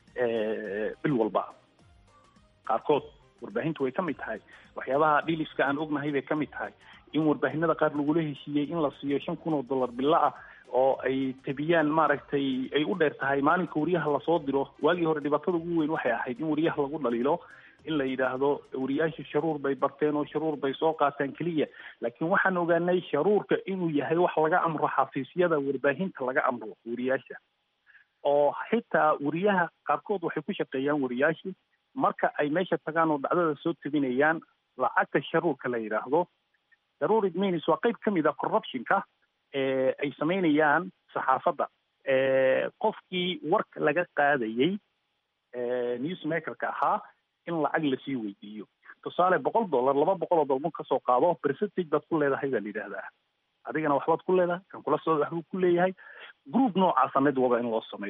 bil walba qaarkood warbaahintu way ka mid tahay waxyaabaha dhiliska aan ognahay bay ka mid tahay in warbaahinada qaar lagula heshiiyey in la siiyo shan kun oo dollar bilo ah oo ay tabiyaan maaragtay ay u dheer tahay maalinka wariyaha lasoo diro waagii hore dhibaatada ugu weyn waxay ahayd in wariyaha lagu dhaliilo in la yidhaahdo wariyaasha sharuur bay barteen oo sharuur bay soo qaataan keliya laakiin waxaan ogaanay sharuurka inuu yahay wax laga amro xafiisyada warbaahinta laga amro wariyaasha oo xitaa wariyaha qaarkood waxay ku shaqeeyaan wariyaashii marka ay meesha tagaan oo dhacdada soo tabinayaan lacagta sharuurka la yidhaahdo sharuur idminis waa qayb ka mid a corruptionka ay samaynayaan saxaafadda qofkii warka laga qaadayey newsmakerka ahaa in lacag lasii weydiiyo tusaale boqol dollar laba boqol oo dollar kasoo qaado percentage baad ku leedahay baa la yidhaahdaa adigana waxbaad ku leedahay kan kula soo waxbuu ku leeyahay group noocaasa networka in loo sameeyo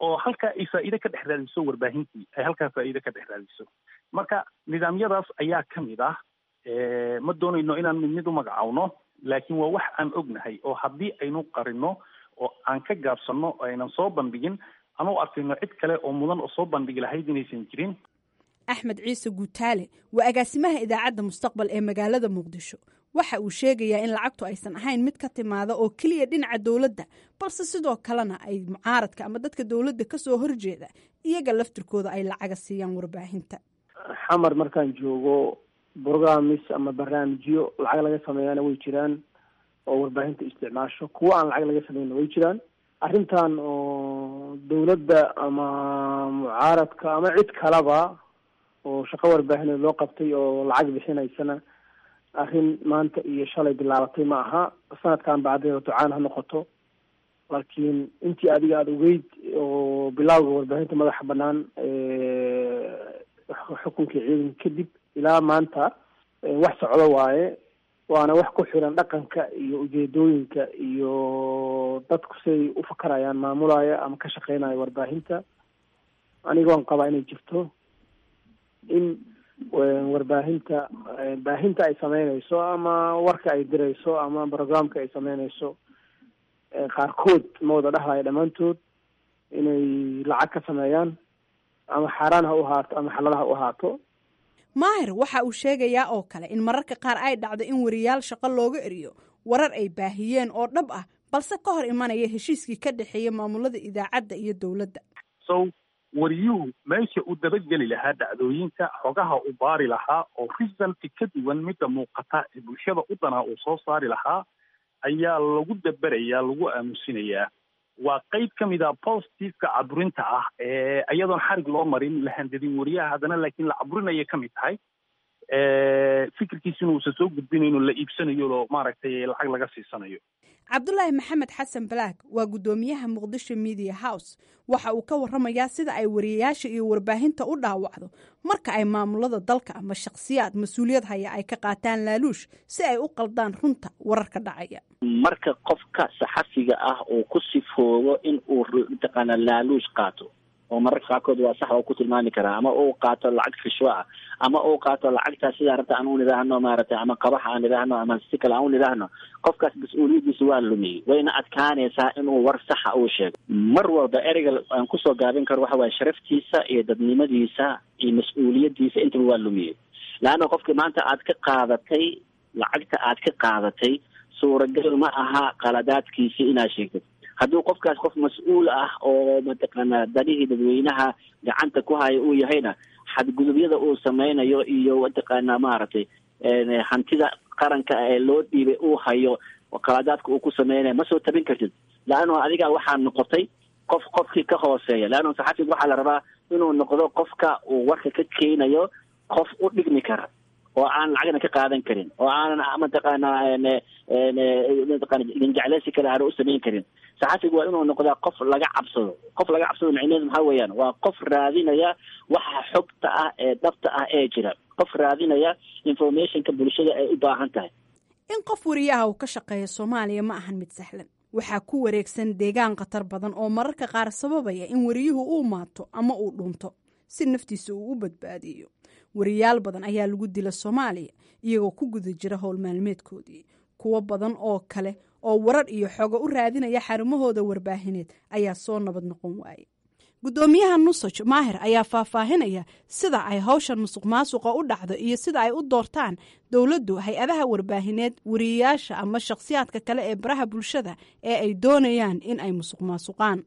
oo halkaa ay faa'iide ka dhex raadiso warbaahintii ay halkaa faa'iide ka dhex raadiso marka nidaamyadaas ayaa ka mid ah ma doonayno inaan mid mid u magacawno laakiin waa wax aan ognahay oo haddii aynu qarino oo aan ka gaabsanno oo aynan soo bandhigin anu arkayno cid kale oo mudan oo soo bandhigi lahayd inaysan jirin axmed ciise guutaale waa agaasimaha idaacadda mustaqbal ee magaalada muqdisho waxa uu sheegayaa in lacagtu aysan ahayn mid ka timaada oo keliya dhinaca dowladda balse sidoo kalena ay mucaaradka ama dadka dowladda kasoo horjeeda iyaga laftirkooda ay lacaga siiyaan warbaahinta xamar markaan joogo brogramis ama barnaamijyo lacag laga sameeyaana way jiraan oo warbaahinta isticmaasho kuwo aan lacag laga sameynna way jiraan arrintan oo dowladda ama mucaaradka ama cid kalaba oo shaqo warbaahineed loo qabtay oo lacag bixinaysana arrin maanta iyo shalay bilaabatay ma aha sanadkan bacdee ducaan ha noqoto laakiin intii adiga aada ogeyd oo bilawga warbaahinta madaxa banaan xukunkii ciidanka kadib ilaa maanta wax socdo waaye waana wax ku xiran dhaqanka iyo ujeedooyinka iyo dadku siay u fakarayaan maamulaya ama ka shaqeynaya warbaahinta anigoon qabaa inay jirto in warbaahinta baahinta ay sameynayso ama warka ay dirayso ama programka ay sameynayso qaarkood ma wada dhahlaya dhammaantood inay lacag ka sameeyaan ama xaaraan ha u ahaato ama xalal ha u ahaato maahir waxa uu sheegayaa oo kale in mararka qaar ay dhacdo in wariyaal shaqo looga eriyo warar ay baahiyeen oo dhab ah balse ka hor imanaya heshiiskii ka dhexeeya maamulada idaacadda iyo dowladda so wariyuhu meesha uu dabageli lahaa dhacdooyinka xogaha u baari lahaa oo resulti ka duwan midda muuqata ee bulshada u danaa uu soo saari lahaa ayaa lagu daberayaa lagu aamusinayaa waa qeyb ka mid a positiveka caburinta ah ee iyadoon xarig loo marin la handadin wariyaha haddana laakiin la caburinaya ka mid tahay fikirkiisina uusan soo gudbinayno la iibsanayo oo maaragtay lacag laga siisanayo cabdulaahi maxamed xasan balaag waa guddoomiyaha muqdisho media house waxa uu ka waramayaa sida ay wariyayaasha iyo warbaahinta u dhaawacdo marka ay maamulada dalka ama shakhsiyaad mas-uuliyad haya ay ka qaataan laaluush si ay u qaldaan runta wararka dhacaya marka qofka saxafiga ah uu ku sifoobo in uu mataqaana laaluush qaato oo mararka qaarkood waa sax oo ku tilmaami karaa ama uu qaato lacag rishwa ah ama uu qaato lacagtaa sidaa rabta aan u nidhaahno maaragtay ama qabax aan nidhaahno ama si kale aan u nidhaahno qofkaas mas-uuliyaddiisa waa lumiyey wayna adkaanaysaa inuu war saxa uu sheego mar walba ereyga aan kusoo gaabin karo waxa waaye sharaftiisa iyo dadnimadiisa iyo mas-uuliyaddiisa intaba waa lumiyey leanna qofkii maanta aad ka qaadatay lacagta aad ka qaadatay suuragal ma aha qaladaadkiisii inaad sheegtid hadduu qofkaas qof mas-uul ah oo mataqaanaa danihii dadweynaha gacanta ku haya uu yahayna xadgudubyada uu sameynayo iyo mataqaanaa maaragtay hantida qaranka ee loo dhiibay uu hayo qaladaadka uu ku sameynayo ma soo tabin kartid leannu adiga waxaa noqotay qof qofkii ka hooseeya leannu saxafiga waxaa la rabaa inuu noqdo qofka uu warka ka keenayo qof u dhigmi kara oo aan lacagna ka qaadan karin oo aanan mataqaanaa mataqana jecleysi kale aana u samayn karin saxafiga waa inuu noqdaa qof laga cabsado qof laga cabsado micneheedu maxaa weeyaan waa qof raadinaya waxa xogta ah ee dhabta ah ee jira qof raadinaya informationka bulshada ay u baahan tahay in qof wariyaha uu ka shaqeeya soomaaliya ma ahan mid sahlan waxaa ku wareegsan deegaan khatar badan oo mararka qaar sababaya in wariyuhu uu maato ama uu dhunto si naftiisa uu u badbaadiyo wariyaal badan ayaa lagu dila soomaaliya iyagoo ku guda jira howl maalmeedkoodii kuwo badan oo kale oo warar iyo xogo u raadinaya xarumahooda warbaahineed ayaa soo nabad noqon waayay guddoomiyaha nusaj maahir ayaa faahfaahinaya sida ay hawshan musuq maasuqa u dhacdo iyo sida ay u doortaan dowladdu hay-adaha warbaahineed wariyayaasha ama shakhsiyaadka kale ee baraha bulshada ee ay doonayaan in ay musuq maasuqaan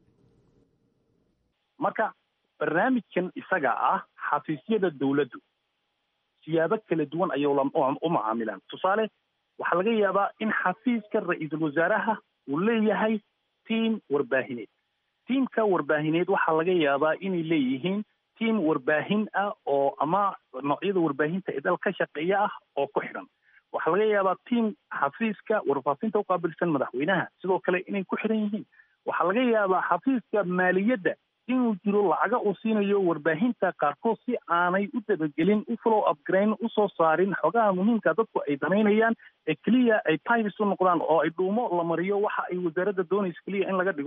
marka barnaamijkan isaga ah xafiisyada dowladdu siyaabo kala duwan ayay u macaamilaan tusaale waxaa laga yaabaa in xafiiska ra-iisul wasaaraha uu leeyahay tiam warbaahineed tiamka warbaahineed waxaa laga yaabaa inay leeyihiin tiam warbaahin ah oo ama noocyada warbaahinta ee dal ka shaqeeya ah oo ku xidhan waxaa laga yaabaa tiam xafiiska warfaafinta uqaabilsan madaxweynaha sidoo kale inay ku xidhan yihiin waxaa laga yaabaa xafiiska maaliyadda inuu jiro lacaga uu siinayo warbaahinta qaarkood si aanay u dabagelin u flow upgrain usoo saarin xogaha muhiimka dadku ay danaynayaan ee keliya ay pibes u noqdaan oo ay dhuumo la mariyo waxa ay wasaaradda doonaysa keliya in laga dhigo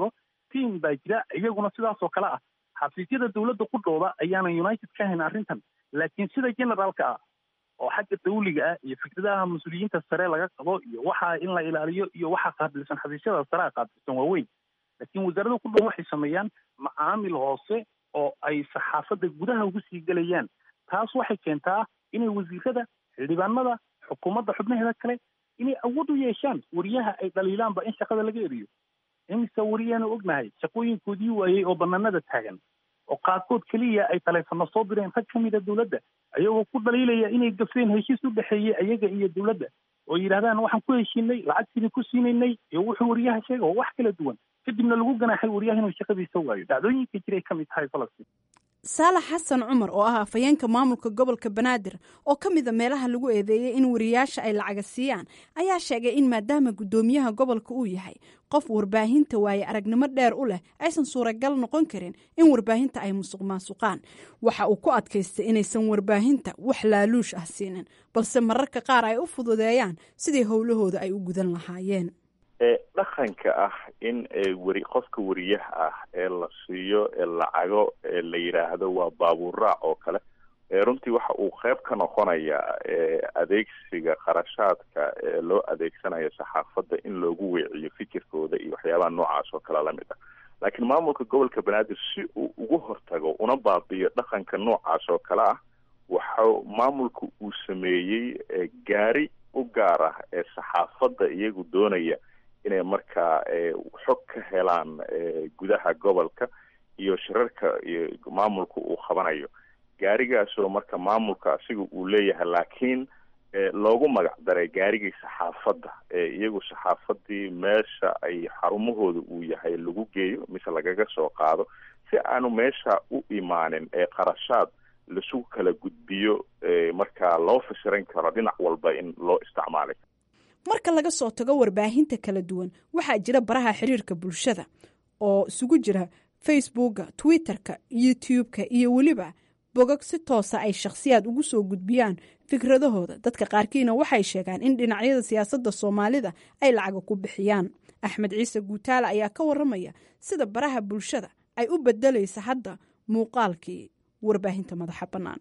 team baa jira iyaguna sidaas oo kale ah xafiisyada dowladda ku dhowda ayaanan united ka hayn arrintan laakiin sida generaalka ah oo xagga dawliga ah iyo fikradaha mas-uuliyiinta sare laga qabo iyo waxa in la ilaaliyo iyo waxa qaabilsan xafiisyada sare qaabilsan waa weyn laakiin wasaaradda ku dhow waxay sameeyaan macaamil hoose oo ay saxaafadda gudaha ugu sii gelayaan taas waxay keentaa inay wasiirada xildhibaanada xukuumadda xubnaheeda kale inay awood u yeeshaan wariyaha ay dhaliilaanba in shaqada laga eriyo imise wariyaanu ognahay shaqooyinkoodii waayey oo banaanada taagan oo qaarkood keliya ay taleefano soo direen rag ka mida dowladda ayagoo ku dhaliilaya inay gafeen heshiis u dhexeeyey ayaga iyo dowladda oo yidhahdaan waxaan ku heshiinay lacagtiini ku siinaynay iyo wuxuu wariyaha sheega oo wax kala duwan kadibna lagu ganaaxay wariyaha inuu shaqadiisa waayo dhacdooyinka jiray ka mid tahay falastiin saalax xasan cumar oo ah afhayeenka maamulka gobolka banaadir oo ka mida meelaha lagu eedeeyey in wariyaasha ay lacaga siiyaan ayaa sheegay in maadaama guddoomiyaha gobolka uu yahay qof warbaahinta waaye aragnimo dheer u leh aysan suuragal noqon karin in warbaahinta ay musuq maasuqaan waxa uu ku adkaystay inaysan warbaahinta wax laaluush ah siinin balse mararka qaar ay u fududeeyaan sidii howlahooda ay u gudan lahaayeen dhaqanka ah in weri qofka wariyaha ah ee la siiyo lacago la yidhaahdo waa baabuurraac oo kale runtii waxa uu qeyb ka noqonayaa adeegsiga qarashaadka loo adeegsanayo saxaafadda in loogu weeciyo fikirkooda iyo waxyaabaha noocaas oo kale lamid ah laakiin maamulka gobolka banaadir si uu ugu hortago una baabiyo dhaqanka noocaas oo kale ah waxa maamulka uu sameeyey gaari u gaar ah ee saxaafadda iyagu doonaya inay markaa xog ka helaan gudaha gobolka iyo shirarka iyo maamulka uu qabanayo gaarigaasoo marka maamulka asiga uu leeyahay laakiin loogu magac daray gaarigii saxaafadda iyagu saxaafadii meesha ay xarumahooda uu yahay lagu geeyo mise lagaga soo qaado si aanu meesha u imaanin ee qarashaad lasu kala gudbiyo markaa loo fasiran karo dhinac walba in loo isticmaalay marka laga soo tago warbaahinta kala duwan waxaa jira baraha xiriirka bulshada oo isugu jira facebooka twitterka youtube-ka iyo weliba bogog si toosa ay shakhsiyaad ugu soo gudbiyaan fikradahooda dadka qaarkiina waxay sheegaan in dhinacyada siyaasadda soomaalida ay lacaga ku bixiyaan axmed ciise guutaale ayaa ka waramaya sida baraha bulshada ay u bedelaysa hadda muuqaalkii warbaahinta madaxa bannaan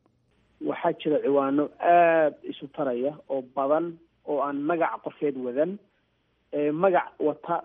waxaa jira ciwaano aada isu taraya oo badan oo aan magac qofeed wadan magac wata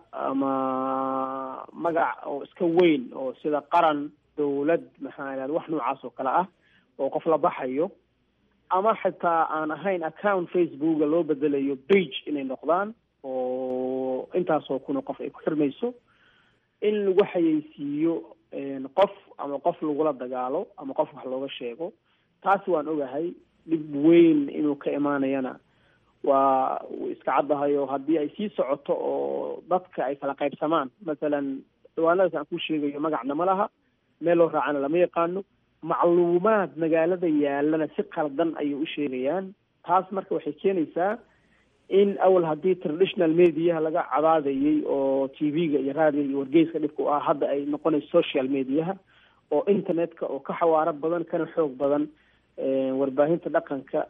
ama magac oo iska weyn oo sida qaran dawlad maxaa idhahda wax noocaas oo kale ah oo qof la baxayo ama xitaa aan ahayn account facebooka loo bedelayo page inay noqdaan oo intaasoo kuna qof ay ku xirmayso in lagu xayeysiiyo qof ama qof lagula dagaalo ama qof wax looga sheego taasi waan ogahay dhib weyn inuu ka imaanayana waa iska caddahay oo haddii ay sii socoto oo dadka ay kala qaybsamaan masalan dhawaanadaas aan ku sheegayo magacna ma laha meel loo raacana lama yaqaano macluumaad magaalada yaalana si qaldan ayay u sheegayaan taas marka waxay keenaysaa in awal haddii traditional mediaha laga cadaadayay oo t v-ga iyo raadiga iyo wargeyska dhibka u ah hadda ay noqonayso social mediaha oo internetka oo ka xawaaro badan kana xoog badan warbaahinta dhaqanka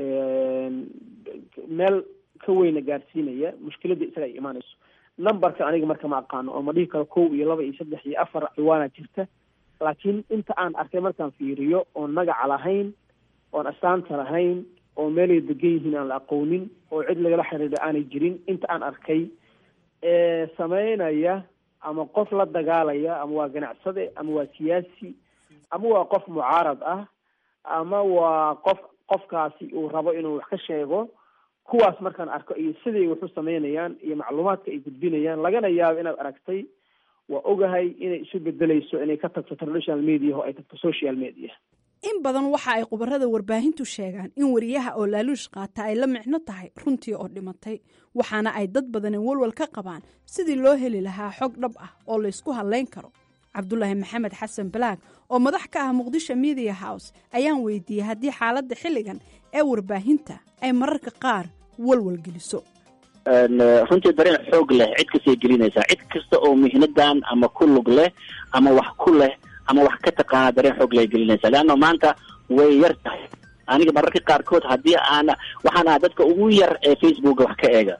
meel ka weyna gaarsiinaya mushkiladda isaga ay imaanayso numberka aniga marka ma aqaano oo ma dhihi karo kow iyo laba iyo saddex iyo afar ciwaana jirta laakiin inta aan arkay markaan fiiriyo oon magaca lahayn oon astaanta lahayn oo meelay degan yihiin aan la aqoonin oo cid lagala xiriiro aanay jirin inta aan arkay sameynaya ama qof la dagaalaya ama waa ganacsade ama waa siyaasi ama waa qof mucaarad ah ama waa qof qofkaasi uu rabo inuu wax ka sheego kuwaas markaan arko iyo siday wax u sameynayaan iyo macluumaadka ay gudbinayaan lagana yaabo inaad aragtay waa ogahay inay isu bedelayso inay ka tagto traditional media oo ay tagto social media in badan waxa ay khubarada warbaahintu sheegaan in wariyaha oo laaluush qaata ay la micno tahay runtii oo dhimatay waxaana ay dad badani walwal ka qabaan sidii loo heli lahaa xog dhab ah oo laysku hadlayn karo cabdulaahi maxamed xasan balaag oo madax ka ah muqdisho media house ayaan weydiiyey haddii xaaladda xilligan ee warbaahinta ay mararka qaar walwal geliso runtii dareen xoog leh cid kastay gelinaysaa cid kasta oo mihnadan ama ku lug leh ama wax ku leh ama wax ka taqaana dareen xoog leh gelinaysaa leanna maanta way yar tahay aniga mararka qaarkood haddii aan waxaan ahaa dadka ugu yar ee facebooka wax ka eega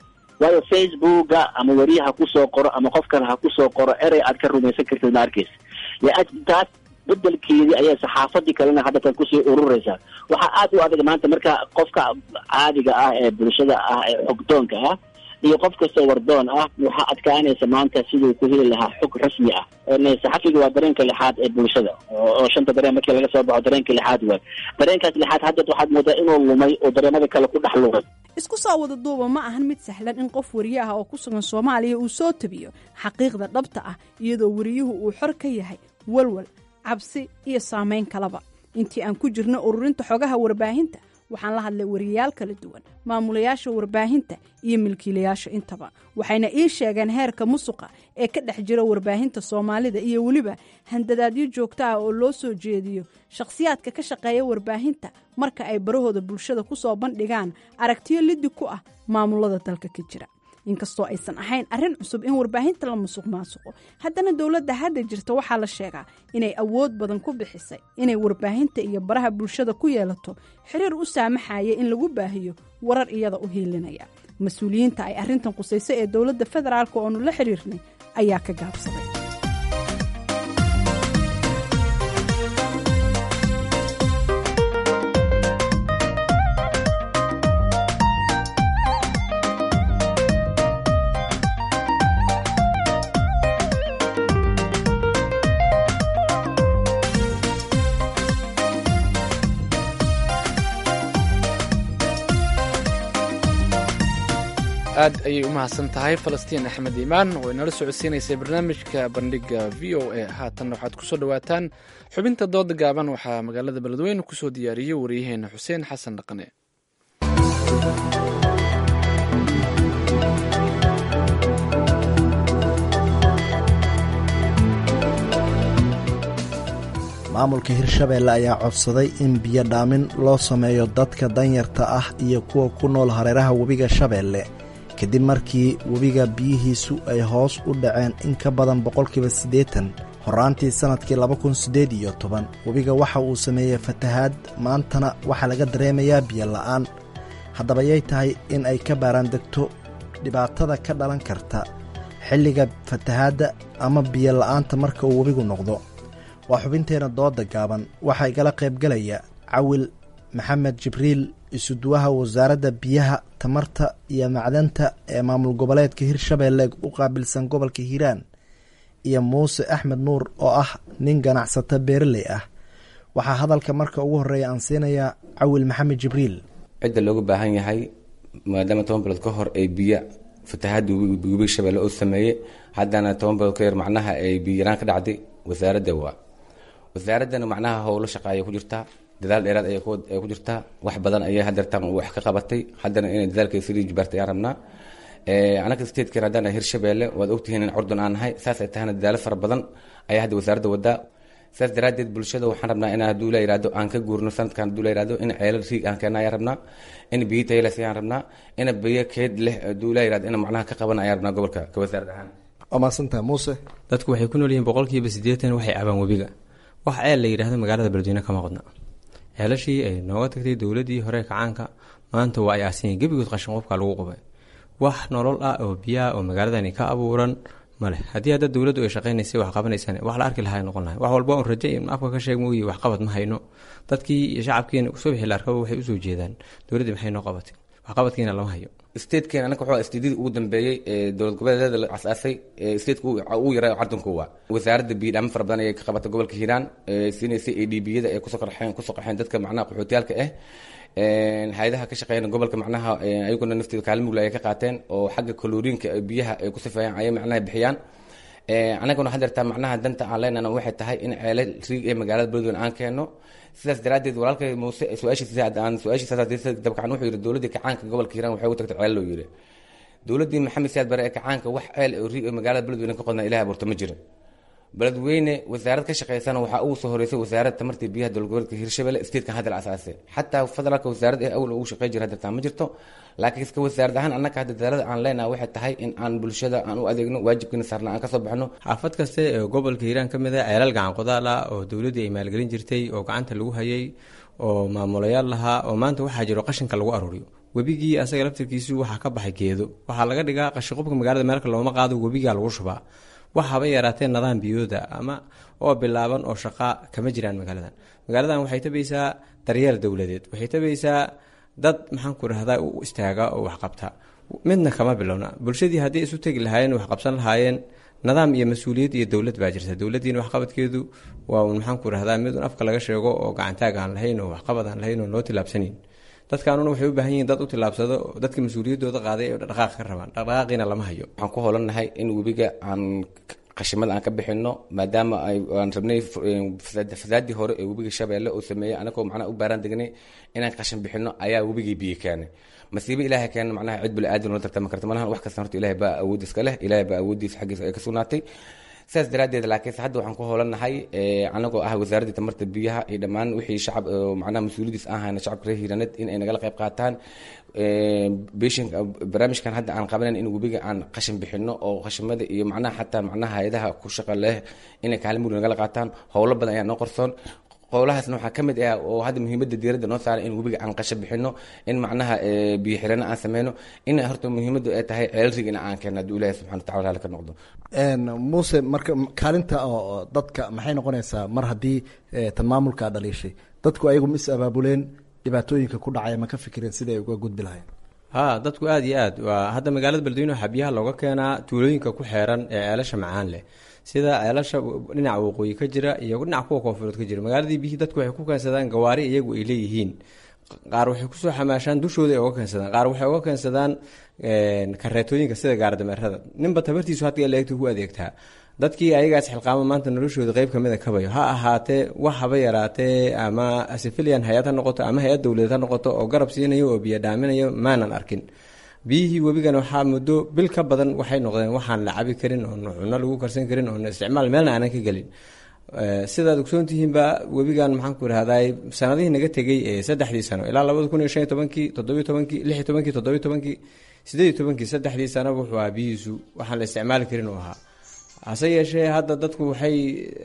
waayo facebooka ama weriye ha kusoo qoro ama qof kale ha kusoo qoro erey aad ka rumaysan kartid ma arkeysa taas bedelkeedii ayay saxaafadii kalena haddatan kusii ururaysaa waxaa aad u adag maanta marka qofka caadiga ah ee bulshada ah ee xogdoonka ah iyo qof kastoo wardoon ah waxaa adkaanaysa maanta siduu ku heli lahaa xog rasmi ah saxafiga waa dareenka lixaad ee bulshada oo shanta dareen markii laga soo baxo dareenka lixaad waay dareenkaas lixaad hadda waxaad moodaa inuu lumay oo dareemada kale ku dhex lumay isku soo wada duuba ma ahan mid sahlan in qof wariye ah oo ku sugan soomaaliya uu soo tabiyo xaqiiqda dhabta ah iyadoo wariyuhu uu xor ka yahay walwal cabsi iyo saamayn kalaba intii aan ku jirno ururinta xogaha warbaahinta waxaan la hadlay wariyayaal kala duwan maamulayaasha warbaahinta iyo milkiilayaasha intaba waxayna ii sheegeen heerka musuqa ee ka dhex jira warbaahinta soomaalida iyo weliba handadaadyo joogto ah oo loo soo jeediyo shakhsiyaadka ka shaqeeya warbaahinta marka ay barahooda bulshada ku soo bandhigaan aragtiyo liddi ku ah maamulada dalka ka jira inkastoo aysan ahayn arrin cusub in warbaahinta la musuq maasuqo haddana dowladda hadda jirta waxaa la sheegaa inay awood badan ku bixisay inay warbaahinta iyo baraha bulshada ku yeelato xiriir u saamaxaya in lagu baahiyo warar iyada u hiilinaya mas-uuliyiinta ay arrintan qusayso ee dowladda federaalk oonu la xiriirnay ayaa ka gaabsaday aad ayay u mahadsan tahay falastiin axmed iimaan oo inala socodsiinaysay barnaamijka bandhiga v o a haatanna waxaad kusoo dhowaataan xubinta dooda gaaban waxaa magaalada beledweyne kusoo diyaariyey waryaheena xuseen xasan dhaqane maamulka hirshabeelle ayaa codsaday in biyo dhaamin loo sameeyo dadka danyarta ah iyo kuwa ku nool hareeraha webiga shabeelle kadib markii webiga biyihiisu ay hoos u dhaceen in ka badan boqolkiiba siddeetan horraantii sannadkii laba kun siddeed iyo toban webiga waxa uu sameeyey fatahaad maantana waxaa laga dareemayaa biyo la'aan haddaba yay tahay in ay ka baaraan degto dhibaatada ka dhalan karta xilliga fatahaadda ama biyo la'aanta marka uu webigu noqdo waa xubinteenna dooda gaaban waxaa igala qaybgalaya cawil maxamed jibriil isuduwaha wasaaradda biyaha tamarta iyo macdanta ee maamul goboleedka hirshabeelle u qaabilsan gobolka hiiraan iyo muuse axmed nuur oo ah nin ganacsato beeraley ah waxaa hadalka marka ugu horeeya aan siinayaa cawil maxamed jibriil cidda looga baahan yahay maadaama toban bilood ka hor ay biyo fatahaadda webiga shabeelle oo sameeyey haddana toban bilood ka yar macnaha ay biyaraan ka dhacday wasaaradda waa wasaaraddana macnaha howlo shaqaaya ku jirtaa dadaal dheeraad ayay ku jirtaa wax badan ayay hadeertaan wax ka qabatay haddana inay dadaalka sii jibaartay ayaan rabnaa anaga statekan haddaan hirshabeelle waad ogtihiin in curdun aan nahay saas ay tahana dadaalo fara badan ayaa hadda wasaaradda wadaa saas daraaddeed bulshada waxaan rabnaa in hadduu la yihahdo aan ka guurno sanadkan hadduu la yihahdo in ceelal riig aan keena ayaan rabnaa in biyo taylas ayaan rabnaa in biyo keed leh hadduu la yihahdo in macnaha ka qaban ayaan rabnaa gobolka ka wasaarad ahaan waa mahadsantaha muuse dadku waxay ku nool yihiin boqolkiiba siddeetan waxay cabaan webiga wax ceel la yidhaahdo magaalada beledweyne kama qodna ceelashii ay nooga tagtay dowladii hore kacaanka maanta waa ay aasinyeen gebigood qashin qofka lagu qubay wax nolol ah oo biyaha oo magaaladani ka abuuran male haddii hadda dowladdu ay shaqaynaysay wax qabanaysaan wax la arki lahaa noqon lahay wax walba un raje in afka ka sheeg mooye wax qabad ma hayno dadkii iyo shacabkiina subaxii la arkaba waxay usoo jeedaan dowladdii maxay noo qabatay wax qabadkiina lama hayo statekeena anaka wuxuu stadyadii ugu dambeeyey ee dowlad goboleedyada la asaasay stateka ugu yaraa cardanku waa wasaaradda biyo dhaamin fara badan ayay ka qabatay gobolka hiiraan siinaysay a d b yada ay kusoo qarxeen kusoo qaxeen dadka macnaha qaxootiyaalka ah hay-adaha ka shaqeeyana gobolka macnaha ayaguna nafteeda kaalin mugla ay ka qaateen oo xagga kaloriinka biyaha ay ku sifeeyaan ayay macnaha bixiyaan anaguna hadeertaa macnaha danta aan leenana waxay tahay in ceele riig ee magaalada beledweyne aan keeno sidaas daraaddeed walaalkay muuse su-aashiisa aan su-aashiisa dabcan wuxuu yidhi dowladdii kacaanka gobolka hiiraan waxay ugu tagtay ceel loo yidhi dowladdii maxamed siyaad bare ee kacaanka wax ceel oo riig ee magaalada beledweyne ka qodna ilaah abuurta ma jiro beledweyne wasaarad ka shaqeysana waxaa ugu soo horeysay wasaaradda tamartii biyaha dowlad goboleedka hirshabelle statekan hadda la asaasay xataa federaalka wasaarad ee awal ugu shaqey jira hadeertaa ma jirto laakiin iska wasaarad ahaan annaka hadda dadaalada aan leenaha waxay tahay in aan bulshada aan u adeegno waajibkiina saarna aan kasoo baxno xaafad kaste ee gobolka hiiraan ka mid ah ceelal gacan qodaal ah oo dowladdii ay maalgelin jirtay oo gacanta lagu hayay oo maamulayaal lahaa oo maanta waxaa jiro qashinka lagu aruuriyo webigii asaga laftirkiisu waxaa ka baxay geedo waxaa laga dhigaa qashiqubka magaalada meelka looma qaado webigaa lagu shubaa wax haba yaraatee nidaam biyooda ama oo bilaaban oo shaqaa kama jiraan magaaladan magaaladan waxay tabaysaa daryeel dowladeed waxay tabaysaa dad maxaan ku rahdaa u istaaga oo waxqabta midna kama bilowna bulshadii haddii isu tegi lahaayeen wax qabsan lahaayeen nidaam iyo mas-uuliyad iyo dowlad baa jirta dowladdiina waxqabadkeedu waa un maxaan ku rahdaa mid un afka laga sheego oo gacantaag aan lahayn oo waxqabad aan lahayn oo loo tilaabsanayn dadkaanuna waxay u baahan yihiin dad u tilaabsado dadka mas-uuliyaddooda qaaday ay dhaqaaq ka rabaan dhaqdhaqaaqiina lama hayo waxaan ku holannahay in webiga aan qashimada aan ka bixino maadaama aan rabnay fasaadii hore ee webiga shabeelle uu sameeyey anagoo macnaha u baaraan degnay inaan qashin bixino ayaa webigii biyo keenay masiibo ilaahay keena macnaha cid bili aadan la tartama karta malahan wax kasta horta ilaahay baa awood iska leh ilaahay baa awooddiisa xaggiisa ay ka sugnaatay sidaas daraaddeed laakiinse hadda waxaan ku hoolannahay anagoo ah wasaaradda tamarta biyaha iyo dhammaan wixii shacab macnaha mas-uuliyadiis ahayna shacabka reer hiiraneed in ay nagala qayb qaataan beshin barnaamijkan hadda aan qabanayn in webiga aan qashin bixino oo qashimada iyo macnaha xataa macnaha hay-adaha ku shaqa leh inay kaalin mugdi nagala qaataan howlo badan ayaa noo qorsoon qowlahaasna waxaa ka mid ah oo hadda muhiimadda diiradda noo saaray in webiga aan qashin bixino in macnaha biyo xirano aan sameyno in horta muhiimaddu ay tahay ceelrig in aan keenno hadduu ilahi subxana watacala raali ka noqdo muuse marka kaalinta oo dadka maxay noqonaysaa mar haddii tan maamulka dhaliishay dadku ayagu ma is abaabuleen dhibaatooyinka ku dhacaya ma ka fikireen sidai ay uga gudbi lahayn ha dadku aada iyo aad waa hadda magaalada beledweyne waxaa biyaha looga keenaa tuulooyinka ku xeeran ee ceelasha macaan leh sida ceelasha dhinaca waqooyi ka jira iyo dhinaca kuwa koonfureed ka jira magaaladii biyihii dadku waxay ku keensadaan gawaari iyagu ay leeyihiin qaar waxay kusoo xamaashaan dushooda ay oga keensadaan qaar waxay oga keensadaan kareetooyinka sida gaardameerada ninba tabartiisu hadda leegta ku adeegtaa dadkii ayagaas xilqaamo maanta noloshooda qeyb kamida kabayo ha ahaatee wax haba yaraatee ama sivilian hay-ad ha noqoto ama hay-ad dowladeed ha noqoto oo garab siinayo oo biyo dhaaminayo maanan arkin biyihii webigan waxaa muddo bil ka badan waxay noqdeen waxaan la cabi karin oon cuno lagu karsan karin oon isticmaal meelna aanan ka gelin sidaad ogsoontihiinba webigan maxaan ku irahday sanadihii naga tegey ee saddexdii sano ilaa labada kun iyo shan iyo tobankii toddobiyo tobankii lix iyo tobankii toddobiyo tobankii sideed iyo tobankii saddexdii sanaba wuxuu ahaa biyihiisu waxaan la isticmaali karin uu ahaa hase yeeshee hadda dadku waxay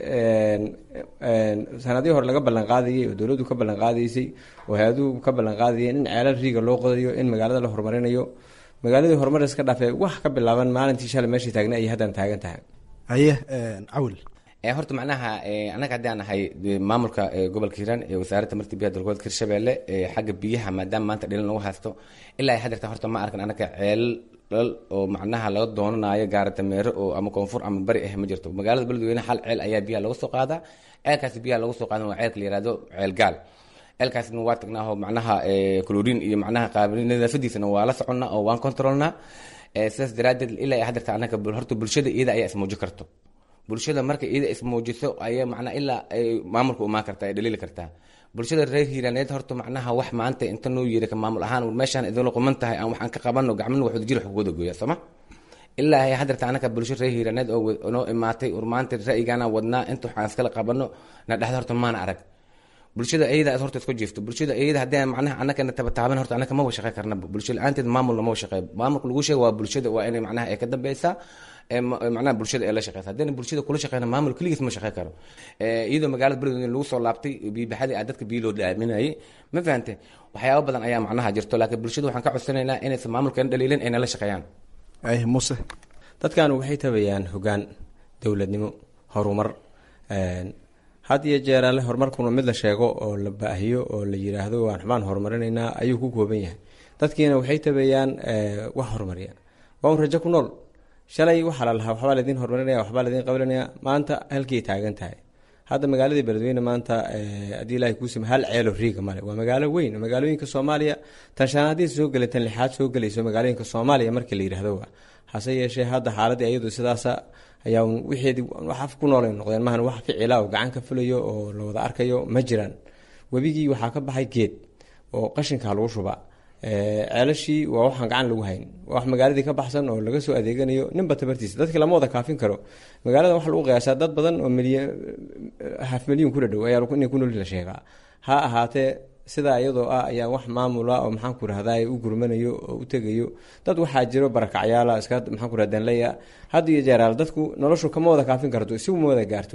sanadihii hore laga ballanqaadayay oo dowladdu ka ballanqaadaysay oo hay-aduhu ka ballanqaadayeen in ceelal riiga loo qodayo in magaalada la horumarinayo magaaladii horumar iska dhaafee wax ka bilaaban maalintii shalay meeshii taagna ayay haddana taagan tahay haye cawil horta macnaha anaga haddii aan ahay maamulka gobolka hiiraan ee wasaaradda marti biyaha dalgobolka hirshabeelle xagga biyaha maadaama maanta dhilin lagu haysto ilaa ay hadeerta horta ma arkan anaga ceelal oo macnaha laga doonanayo gaara dameero oo ama koonfur ama bari ah ma jirto magaalada beledweyne hal ceel ayaa biyaha laga soo qaadaa ceelkaasi biyaha lagu soo qaadan waa ceelka la yihahdo ceel gaal ceelkaasna waa tagnaaho macnaha colorin iyo macnaha nadaafadiisana waa la soconnaa oo waan controlnaa sidaas daraaddeed ilaa ay hadeerta anaga horta bulshada iyada ayaa ismuuji karto bulshada marka iyada ismuujiso ayaa macnaa ilaa ay maamulka umaan kartaa ay dhaliili kartaa bulshada reer hiiraaneed horta macnaha wax maanta inta noo yeeri ka maamul ahaan meeshaan idinla quman tahay aan waxaan ka qabano gacmana waxwada jir wax kuwada gooya sooma ilaa ay hadeerta anaka bulsho reer hiiraaneed oo noo imaatay urmaanta ra'yigaana wadnaa inta waxaan iskala qabano na dhexda horta maana arag bulshada iyada horta isku jiifto bulshada iyada haddii macnaha anakana tabataaban horta anaka ma shaqey karnaba bulsho la-aanteed maamulna ma shaqey maamulka lagu sheega waa bulshada waa inay macnaha ay ka dambeysaa macnaha bulshada ee la shaqeysa haddayna bulshada kula shaqeyna maamul keligiis ma shaqey karo iyadoo magaalada beledweyne lagu soo laabtay biibaxadii a dadka biyo loo dhaaminayay ma fahante waxyaaba badan ayaa macnaha jirto laakiin bulshada waxaan ka codsanaynaa inaysan maamulkeena dhaliilin ay nala shaqeeyaan muse dadkan waxay tabayaan hogaan dowladnimo horumar had iyo jeer alle horumarkuna mid la sheego oo la baahiyo oo la yiraahdo waan xubaan horumarinaynaa ayuu ku kooban yahay dadkiina waxay tabayaan wax horumariya waa un rajo ku nool shalay waxaa la lahaa waxbaa laydin horumarinaya waxbaa laydin qabanaya maanta halkii taagan tahay hadda magaaladii beledweyne maanta haddii ilaahay kuusima hal ceelo riiga male waa magaalo weyn magaalooyinka soomaaliya tan shanaadii soo gelay tan lixaad soo gelayso magaalooyinka soomaaliya markii la yidhaahdo hase yeeshee hadda xaaladii ayadu sidaasa ayaa wixeedii wax ku noolay noqdeen maahan wax ficila oo gacan ka fulayo oo la wada arkayo ma jiraan webigii waxaa ka baxay geed oo qashinka lagu shuba ceelashii waa waxaan gacan lagu hayn wax magaaladii ka baxsan oo laga soo adeeganayo ninba tabartiisa dadki lama wada kaafin karo magaalada waxa lagu qiyaasaa dad badan oo milyan haf milyan ku dhadhow ayaa inay ku nool la sheegaa ha ahaatee sidaa iyadoo ah ayaa wax maamula oo maxaan ku rahday u gurmanayo oo u tegayo dad waxaa jiro barakacyaala iska maxaan ku rahdanleya had iyo jeeraal dadku noloshu kama wada kaafin karto isigu ma wada gaarto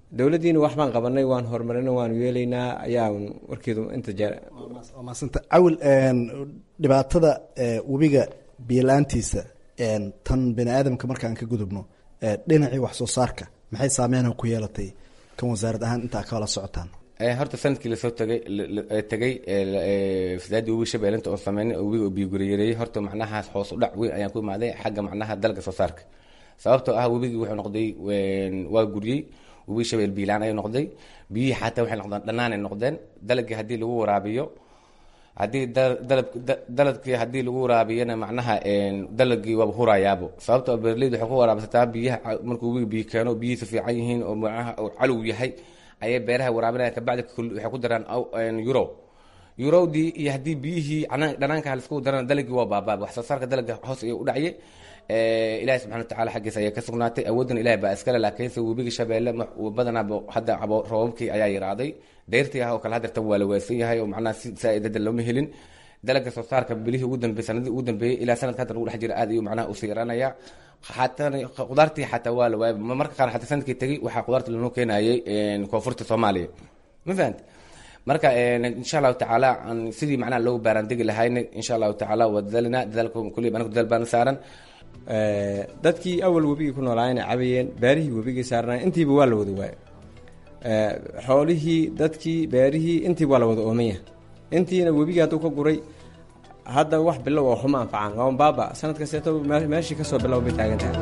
dowladdiina wax baan qabanay waan horumarinay waan yeelaynaa ayaa warkeedu inta jeer waa mahadsanta cawil dhibaatada webiga biyo-la-aantiisa tan bani aadamka markaan ka gudubno dhinacii wax soo saarka maxay saameyn ku yeelatay kan wasaarad ahaan intaa kala socotaan horta sanadkii lasoo tagay tegay fasaadii webi shabeelinta oo sameynay oo webiga oo biyoguriyareeyey horta macnahaas hoos u dhac weyn ayaan ku imaaday xagga macnaha dalga soo saarka sababtoo ah webigii wuxuu noqday waa guriyey webi shabeel biilaan ayuu noqday biyihii xataa waxay noqdeen dhanaanay noqdeen dalagii haddii lagu waraabiyo haddii dalab dalabkii haddii lagu waraabiyana macnaha dalagii waaba hurayaabo sababtoo beeraleyda waxay ku waraabsataa biyaha markuu webiga biyo keeno biyihiisa fiican yihiin oo macnaha calow yahay ayay beeraha waraabinaya kabacdi waxay ku daraan euro eurowdii iyo haddii biyihii dhanaanka halisku daraan dalagii waa baabaa wax soo saarka dalaga hoos ayuu u dhacye ilahi subxana watacaala xaggiisa ayaa ka sugnaatay awooddan ilahi baa iskale laakiinse webiga shabeelle badanaaba hadda roobabkii ayaa yaraaday dayrtii ah oo kale hadeertan waa la weesan yahay oo macnaha si saa-idada looma helin dalaga soo saarka bilihii ugu dambeeyey sanadii ugu dambeeyey ilaa sanadka hadda lagu dhex jira aad ayuu macnaha usii yaraanaya xataa qudaartii xataa waa la waayay marka qaar xataa sanadkii tegey waxaa qudaarta lanoo keenayay koonfurta soomaaliya ma fahanta marka insha allahu tacaala sidii macnaha loogu baaraandegi lahayna insha allahu tacaala waa dadaalina dadaalka kulli anagu dadaal baana saaran dadkii awal webigii ku noolaayeen ay cabayeen beerihii webigii saarnaa intiiba waa la wada waayo xoolihii dadkii beerihii intiiba waa la wada oomanya intiina webigii hadduu ka guray hadda wax bilow oo xuma anfacaan waa baaba sanad kasteeto meeshii kasoo bilow bay taagan tahay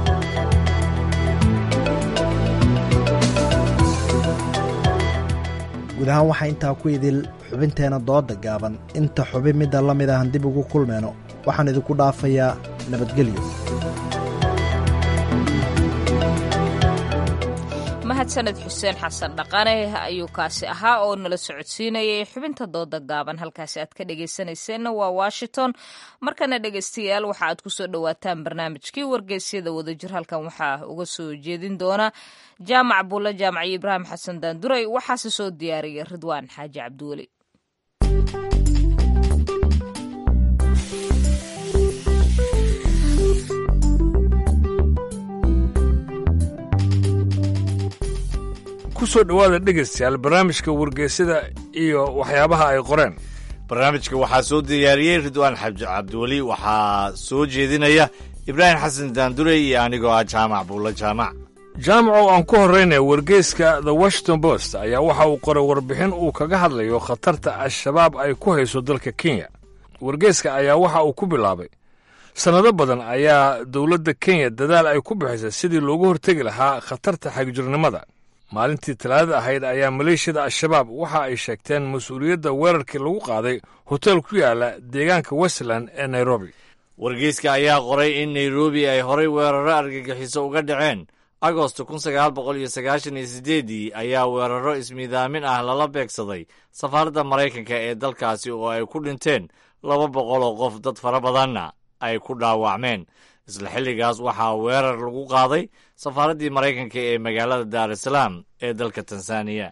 guud ahaan waxaa intaa ku idil xubinteena dooda gaaban inta xubin midda la mid ahan dib ugu kulmeyno waxaan idinku dhaafayaa nabadgelyo mahadsaned xuseen xasan dhaqane ayuu kaasi ahaa oo nala socodsiinayay xubinta dooda gaaban halkaasi aad ka dhegaysanayseena waa washington markana dhegaystayaal waxa aad kusoo dhowaataan barnaamijkii wargeysyada wadajir halkan waxaa uga soo jeedin doona jaamac buulle jaamaciyo ibraahim xasan daanduray waxaase soo diyaariyay ridwaan xaaji cabdiweli kusoo dhowaada dhegaystayaal barnaamijka wargeysyada iyo waxyaabaha ay qoreen barnaamijka waxaa soo diyaariyey ridwaan xaji cabdiweli waxaa soo jeedinaya ibraahim xasan daandurey iyo anigoo ah jaamac buulla jaamac jaamacow aan ku horraynaya wargeyska the washington post ayaa waxa uu qoray warbixin uu kaga hadlayo khatarta al-shabaab ay ku hayso dalka kenya wargeyska ayaa waxa uu ku bilaabay sannado badan ayaa dowladda kenya dadaal ay ku bixisay sidii loogu hortegi lahaa khatarta xagjirnimada maalintii talaadada ahayd ayaa maleeshiyada al-shabaab waxa ay sheegteen mas-uuliyadda weerarkii lagu qaaday hotel ku yaala deegaanka westland ee nairobi wargeyska ayaa qoray in nairobi ay horay weeraro argagixiso uga dhaceen agosto kun sagaal boqol iyo sagaashan iyo siddeeddii ayaa weeraro ismiidaamin ah lala beegsaday safaaradda maraykanka ee dalkaasi oo ay ku dhinteen laba boqol oo qof dad fara badanna ay ku dhaawacmeen isla xilligaas waxaa weerar lagu qaaday safaaraddii maraykanka ee magaalada daar es salaam ee dalka tanzaniya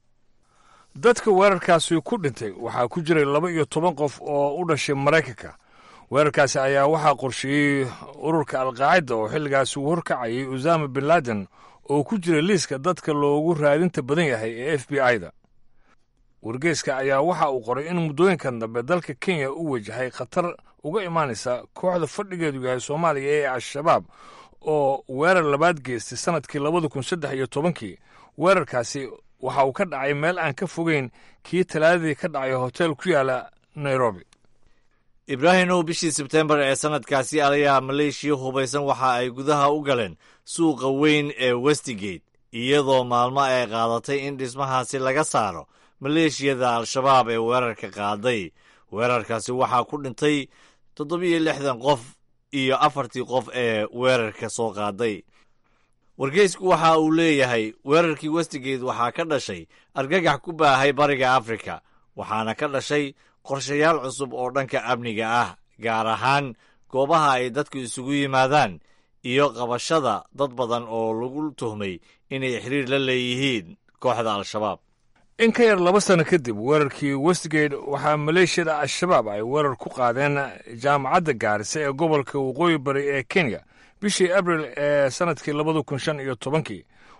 dadka weerarkaasi ku dhintay waxaa ku jiray laba iyo toban qof oo u dhashay maraykanka weerarkaasi ayaa waxaa qorsheeyey ururka alqaacida oo xilligaasi uu horkacayay usama bin laden oo ku jiray liiska dadka loogu raadinta badan yahay ee f b i-da wargeyska ayaa waxa uu qoray in muddooyinkan dambe dalka kenya u wajahay khatar uga imaanaysa kooxda fadhigeedu yahay soomaaliya ee al-shabaab oo weerar labaad geystay sannadkii labada kun saddex iyo tobankii weerarkaasi waxa uu ka dhacay meel aan ka fogeyn kii talaadadii ka dhacay hotel ku yaala nairobi ibraahimow bishii sebtembar ee sannadkaasi ayaa maleeshiya hubaysan waxa ay gudaha u galeen suuqa weyn ee westigate iyadoo maalmo ay qaadatay in dhismahaasi laga saaro maleeshiyada al-shabaab ee weerarka qaaday weerarkaasi waxaa ku dhintay toddobiyo lixdan qof iyo afartii qof ee weerarka soo qaaday wargeysku waxa uu leeyahay weerarkii westigate waxaa ka dhashay argagax ku baahay bariga afrika waxaana ka dhashay qorshayaal cusub oo dhanka amniga ah gaar ahaan goobaha ay dadku isugu yimaadaan iyo qabashada dad badan oo lagu tuhmay inay xiriir la leeyihiin kooxda al-shabaab in ka yar laba sano kadib weerarkii westgate waxaa maleeshiyada al-shabaab ay weerar ku qaadeen jaamacadda gaarisa ee gobolka waqooyi bari ee kenya bishii abril ee sannadkii labada kun shan iyo tobankii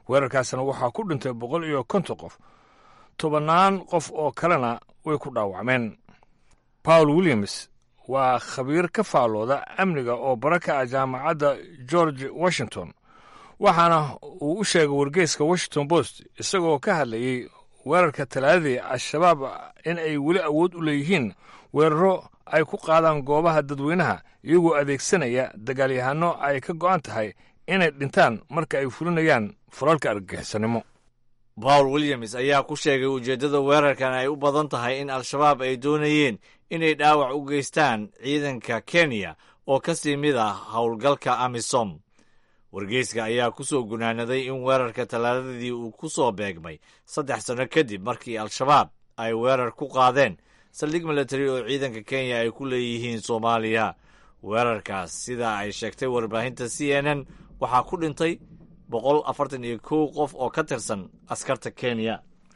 weerarkaasna waxaa ku dhintay boqol iyo konton qof tobannaan qof oo kalena way ku dhaawacmeen paul williams waa khabiir ka faallooda amniga oo bara ka ah jaamacadda george washington waxaana uu u sheegay wargeyska washington post isagoo ka hadlayey weerarka talaadadii al-shabaab in ay weli awood u leeyihiin weeraro ay ku qaadaan goobaha dadweynaha iyagoo adeegsanaya dagaalyahanno ay ka go'an tahay inay dhintaan marka ay fulinayaan falalka argagixisanimo paul williams ayaa ku sheegay ujeeddada weerarkan ay u badan tahay in al-shabaab ay doonayeen inay dhaawac u geystaan ciidanka kenya oo ka sii mid ah howlgalka amisom wargeyska ayaa ku soo gunaanaday in weerarka talaadadii uu ku soo beegmay saddex sanno kadib markii al-shabaab ay weerar ku qaadeen saldhig milatari oo ciidanka kenya ay ku leeyihiin soomaaliya weerarkaas sida ay sheegtay warbaahinta c n n waxaa ku dhintay boqol afartan iyo kow qof oo ka tirsan askarta kenya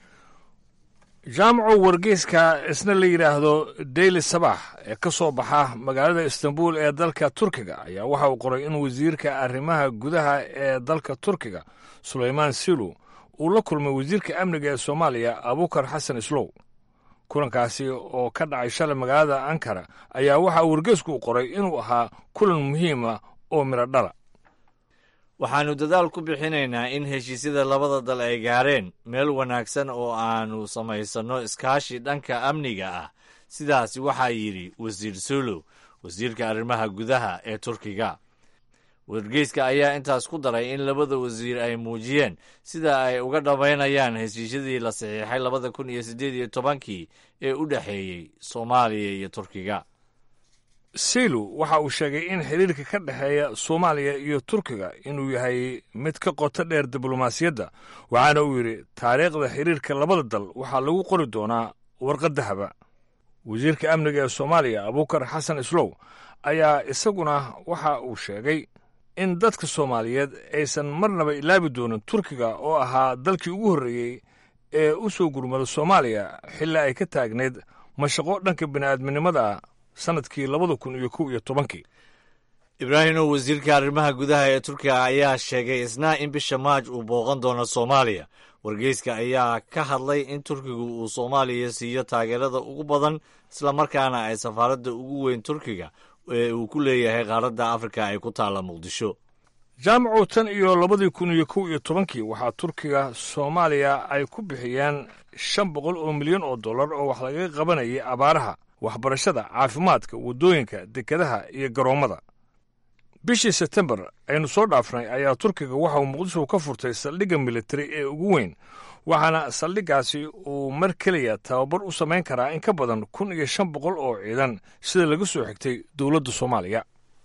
jaamaco wargeyska isna la yidhaahdo daily sabax ee ka soo baxa magaalada istanbul ee dalka turkiga ayaa waxa uu qoray in wasiirka arrimaha gudaha ee dalka turkiga sulaymaan silu uu la kulmay wasiirka amniga ee soomaaliya abukar xasan islow kulankaasi oo ka dhacay shalay magaalada ankara ayaa waxa uu wargeysku u qoray inuu ahaa kulan muhiima oo midho dhala waxaannu dadaal ku bixinaynaa in heshiisyada labada dal ay gaareen meel wanaagsan oo aannu samaysanno iskaashi dhanka amniga ah sidaas waxaa yidhi wasiir sulow wasiirka arrimaha gudaha ee turkiga wargeyska ayaa intaas ku daray in labada wasiir ay muujiyeen sida ay uga dhammaynayaan heshiisyadii la saxiixay labada kun iyo siddeed iyo tobankii ee u dhexeeyey soomaaliya iyo turkiga silu waxa uu sheegay in xiriirka ka dhexeeya soomaaliya iyo turkiga inuu yahay mid ka qoto dheer diblomaasiyadda waxaana uu yidhi taariikhda xiriirka labada dal waxaa lagu qori doonaa warqad dahaba wasiirka amniga ee soomaaliya abukar xasan islow ayaa isaguna waxa uu sheegay in dadka soomaaliyeed aysan marnaba ilaabi doonin turkiga oo ahaa dalkii ugu horreeyey ee u soo gurmada soomaaliya xilli ay ka taagnayd mashaqo dhanka bini'aadminimada ah sanadkii labada kun iyo kow iyo tobankii ibraahimow wasiirka arrimaha gudaha ee turkiga ayaa sheegay isna in bisha maaj uu booqan doono soomaaliya wargeyska ayaa ka hadlay in turkigu uu soomaaliya siiyo taageerada ugu badan islamarkaana ay safaaradda ugu weyn turkiga ee uu ku leeyahay qaaradda afrika ay ku taalla muqdisho jaamacu tan iyo labadii kun iyo kow iyo tobankii waxaa turkiga soomaaliya ay ku bixiyeen shan boqol oo milyan oo dollar oo wax lagaga qabanayay abaaraha waxbarashada caafimaadka waddooyinka dekedaha iyo garoommada bishii sebtembar aynu soo dhaafnay ayaa turkiga waxa uu muqdisho ka furtay saldhigga militari ee ugu weyn waxaana saldhiggaasi uu mar keliya tababar u samayn karaa in ka badan kun iyo shan boqol oo ciidan sida laga soo xigtay dowladda soomaaliya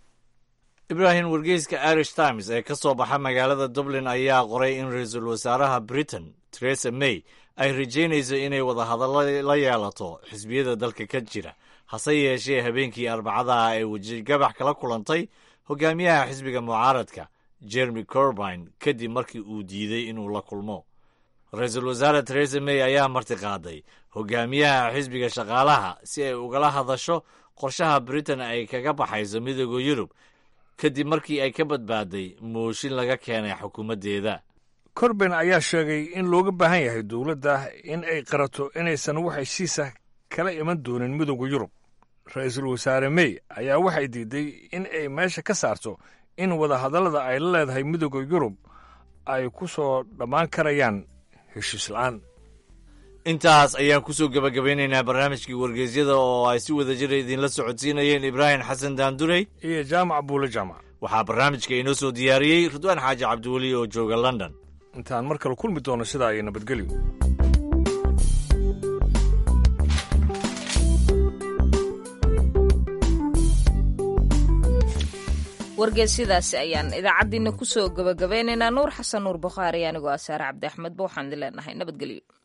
ibraahim wargeyska irish times ee ka soo baxa magaalada dublin ayaa qoray in ra-iisul wasaaraha britain teresa may ay rajaynayso inay wadahadallo la yeelato xisbiyada dalka ka jira hase yeeshee habeenkii arbacadaha ay wejigabax kala kulantay hogaamiyaha xisbiga mucaaradka jeremy corbine kadib markii uu diiday inuu la kulmo ra-iisul wasaare teresa may ayaa martiqaaday hogaamiyaha xisbiga shaqaalaha si ay ugala hadasho qorshaha britain ay kaga baxayso midooda yurub kadib markii ay ka badbaaday mooshin laga keenay xukuumaddeeda corben ayaa sheegay in looga baahan yahay dowladda in ay qarato inaysan wax heshiisa kala iman doonin midooda yurub ra-iisul wasaare may ayaa waxay diiday in ay meesha ka saarto in wadahadallada ay la leedahay midooda yurub ay ku soo dhammaan karayaan heshiis la'aan intaas ayaan kusoo gebagabaynaynaa barnaamijkii wargeysyada oo ay si wada jira idinla socodsiinayeen ibraahim xasan daandurey iyo jaamac buule jaamac waxaa barnaamijka inoo soo diyaariyey ridwaan xaaji cabdiweli oo jooga london intaan mar kale kulmi doono sidaa iyo nabadgelyo wargeysyadaasi ayaan idaacaddiina kusoo gabagabeynaynaa nuur xasan nuur bukhaari anigoo asaare cabdi axmedba waxaan idin leenahay nabadgelyo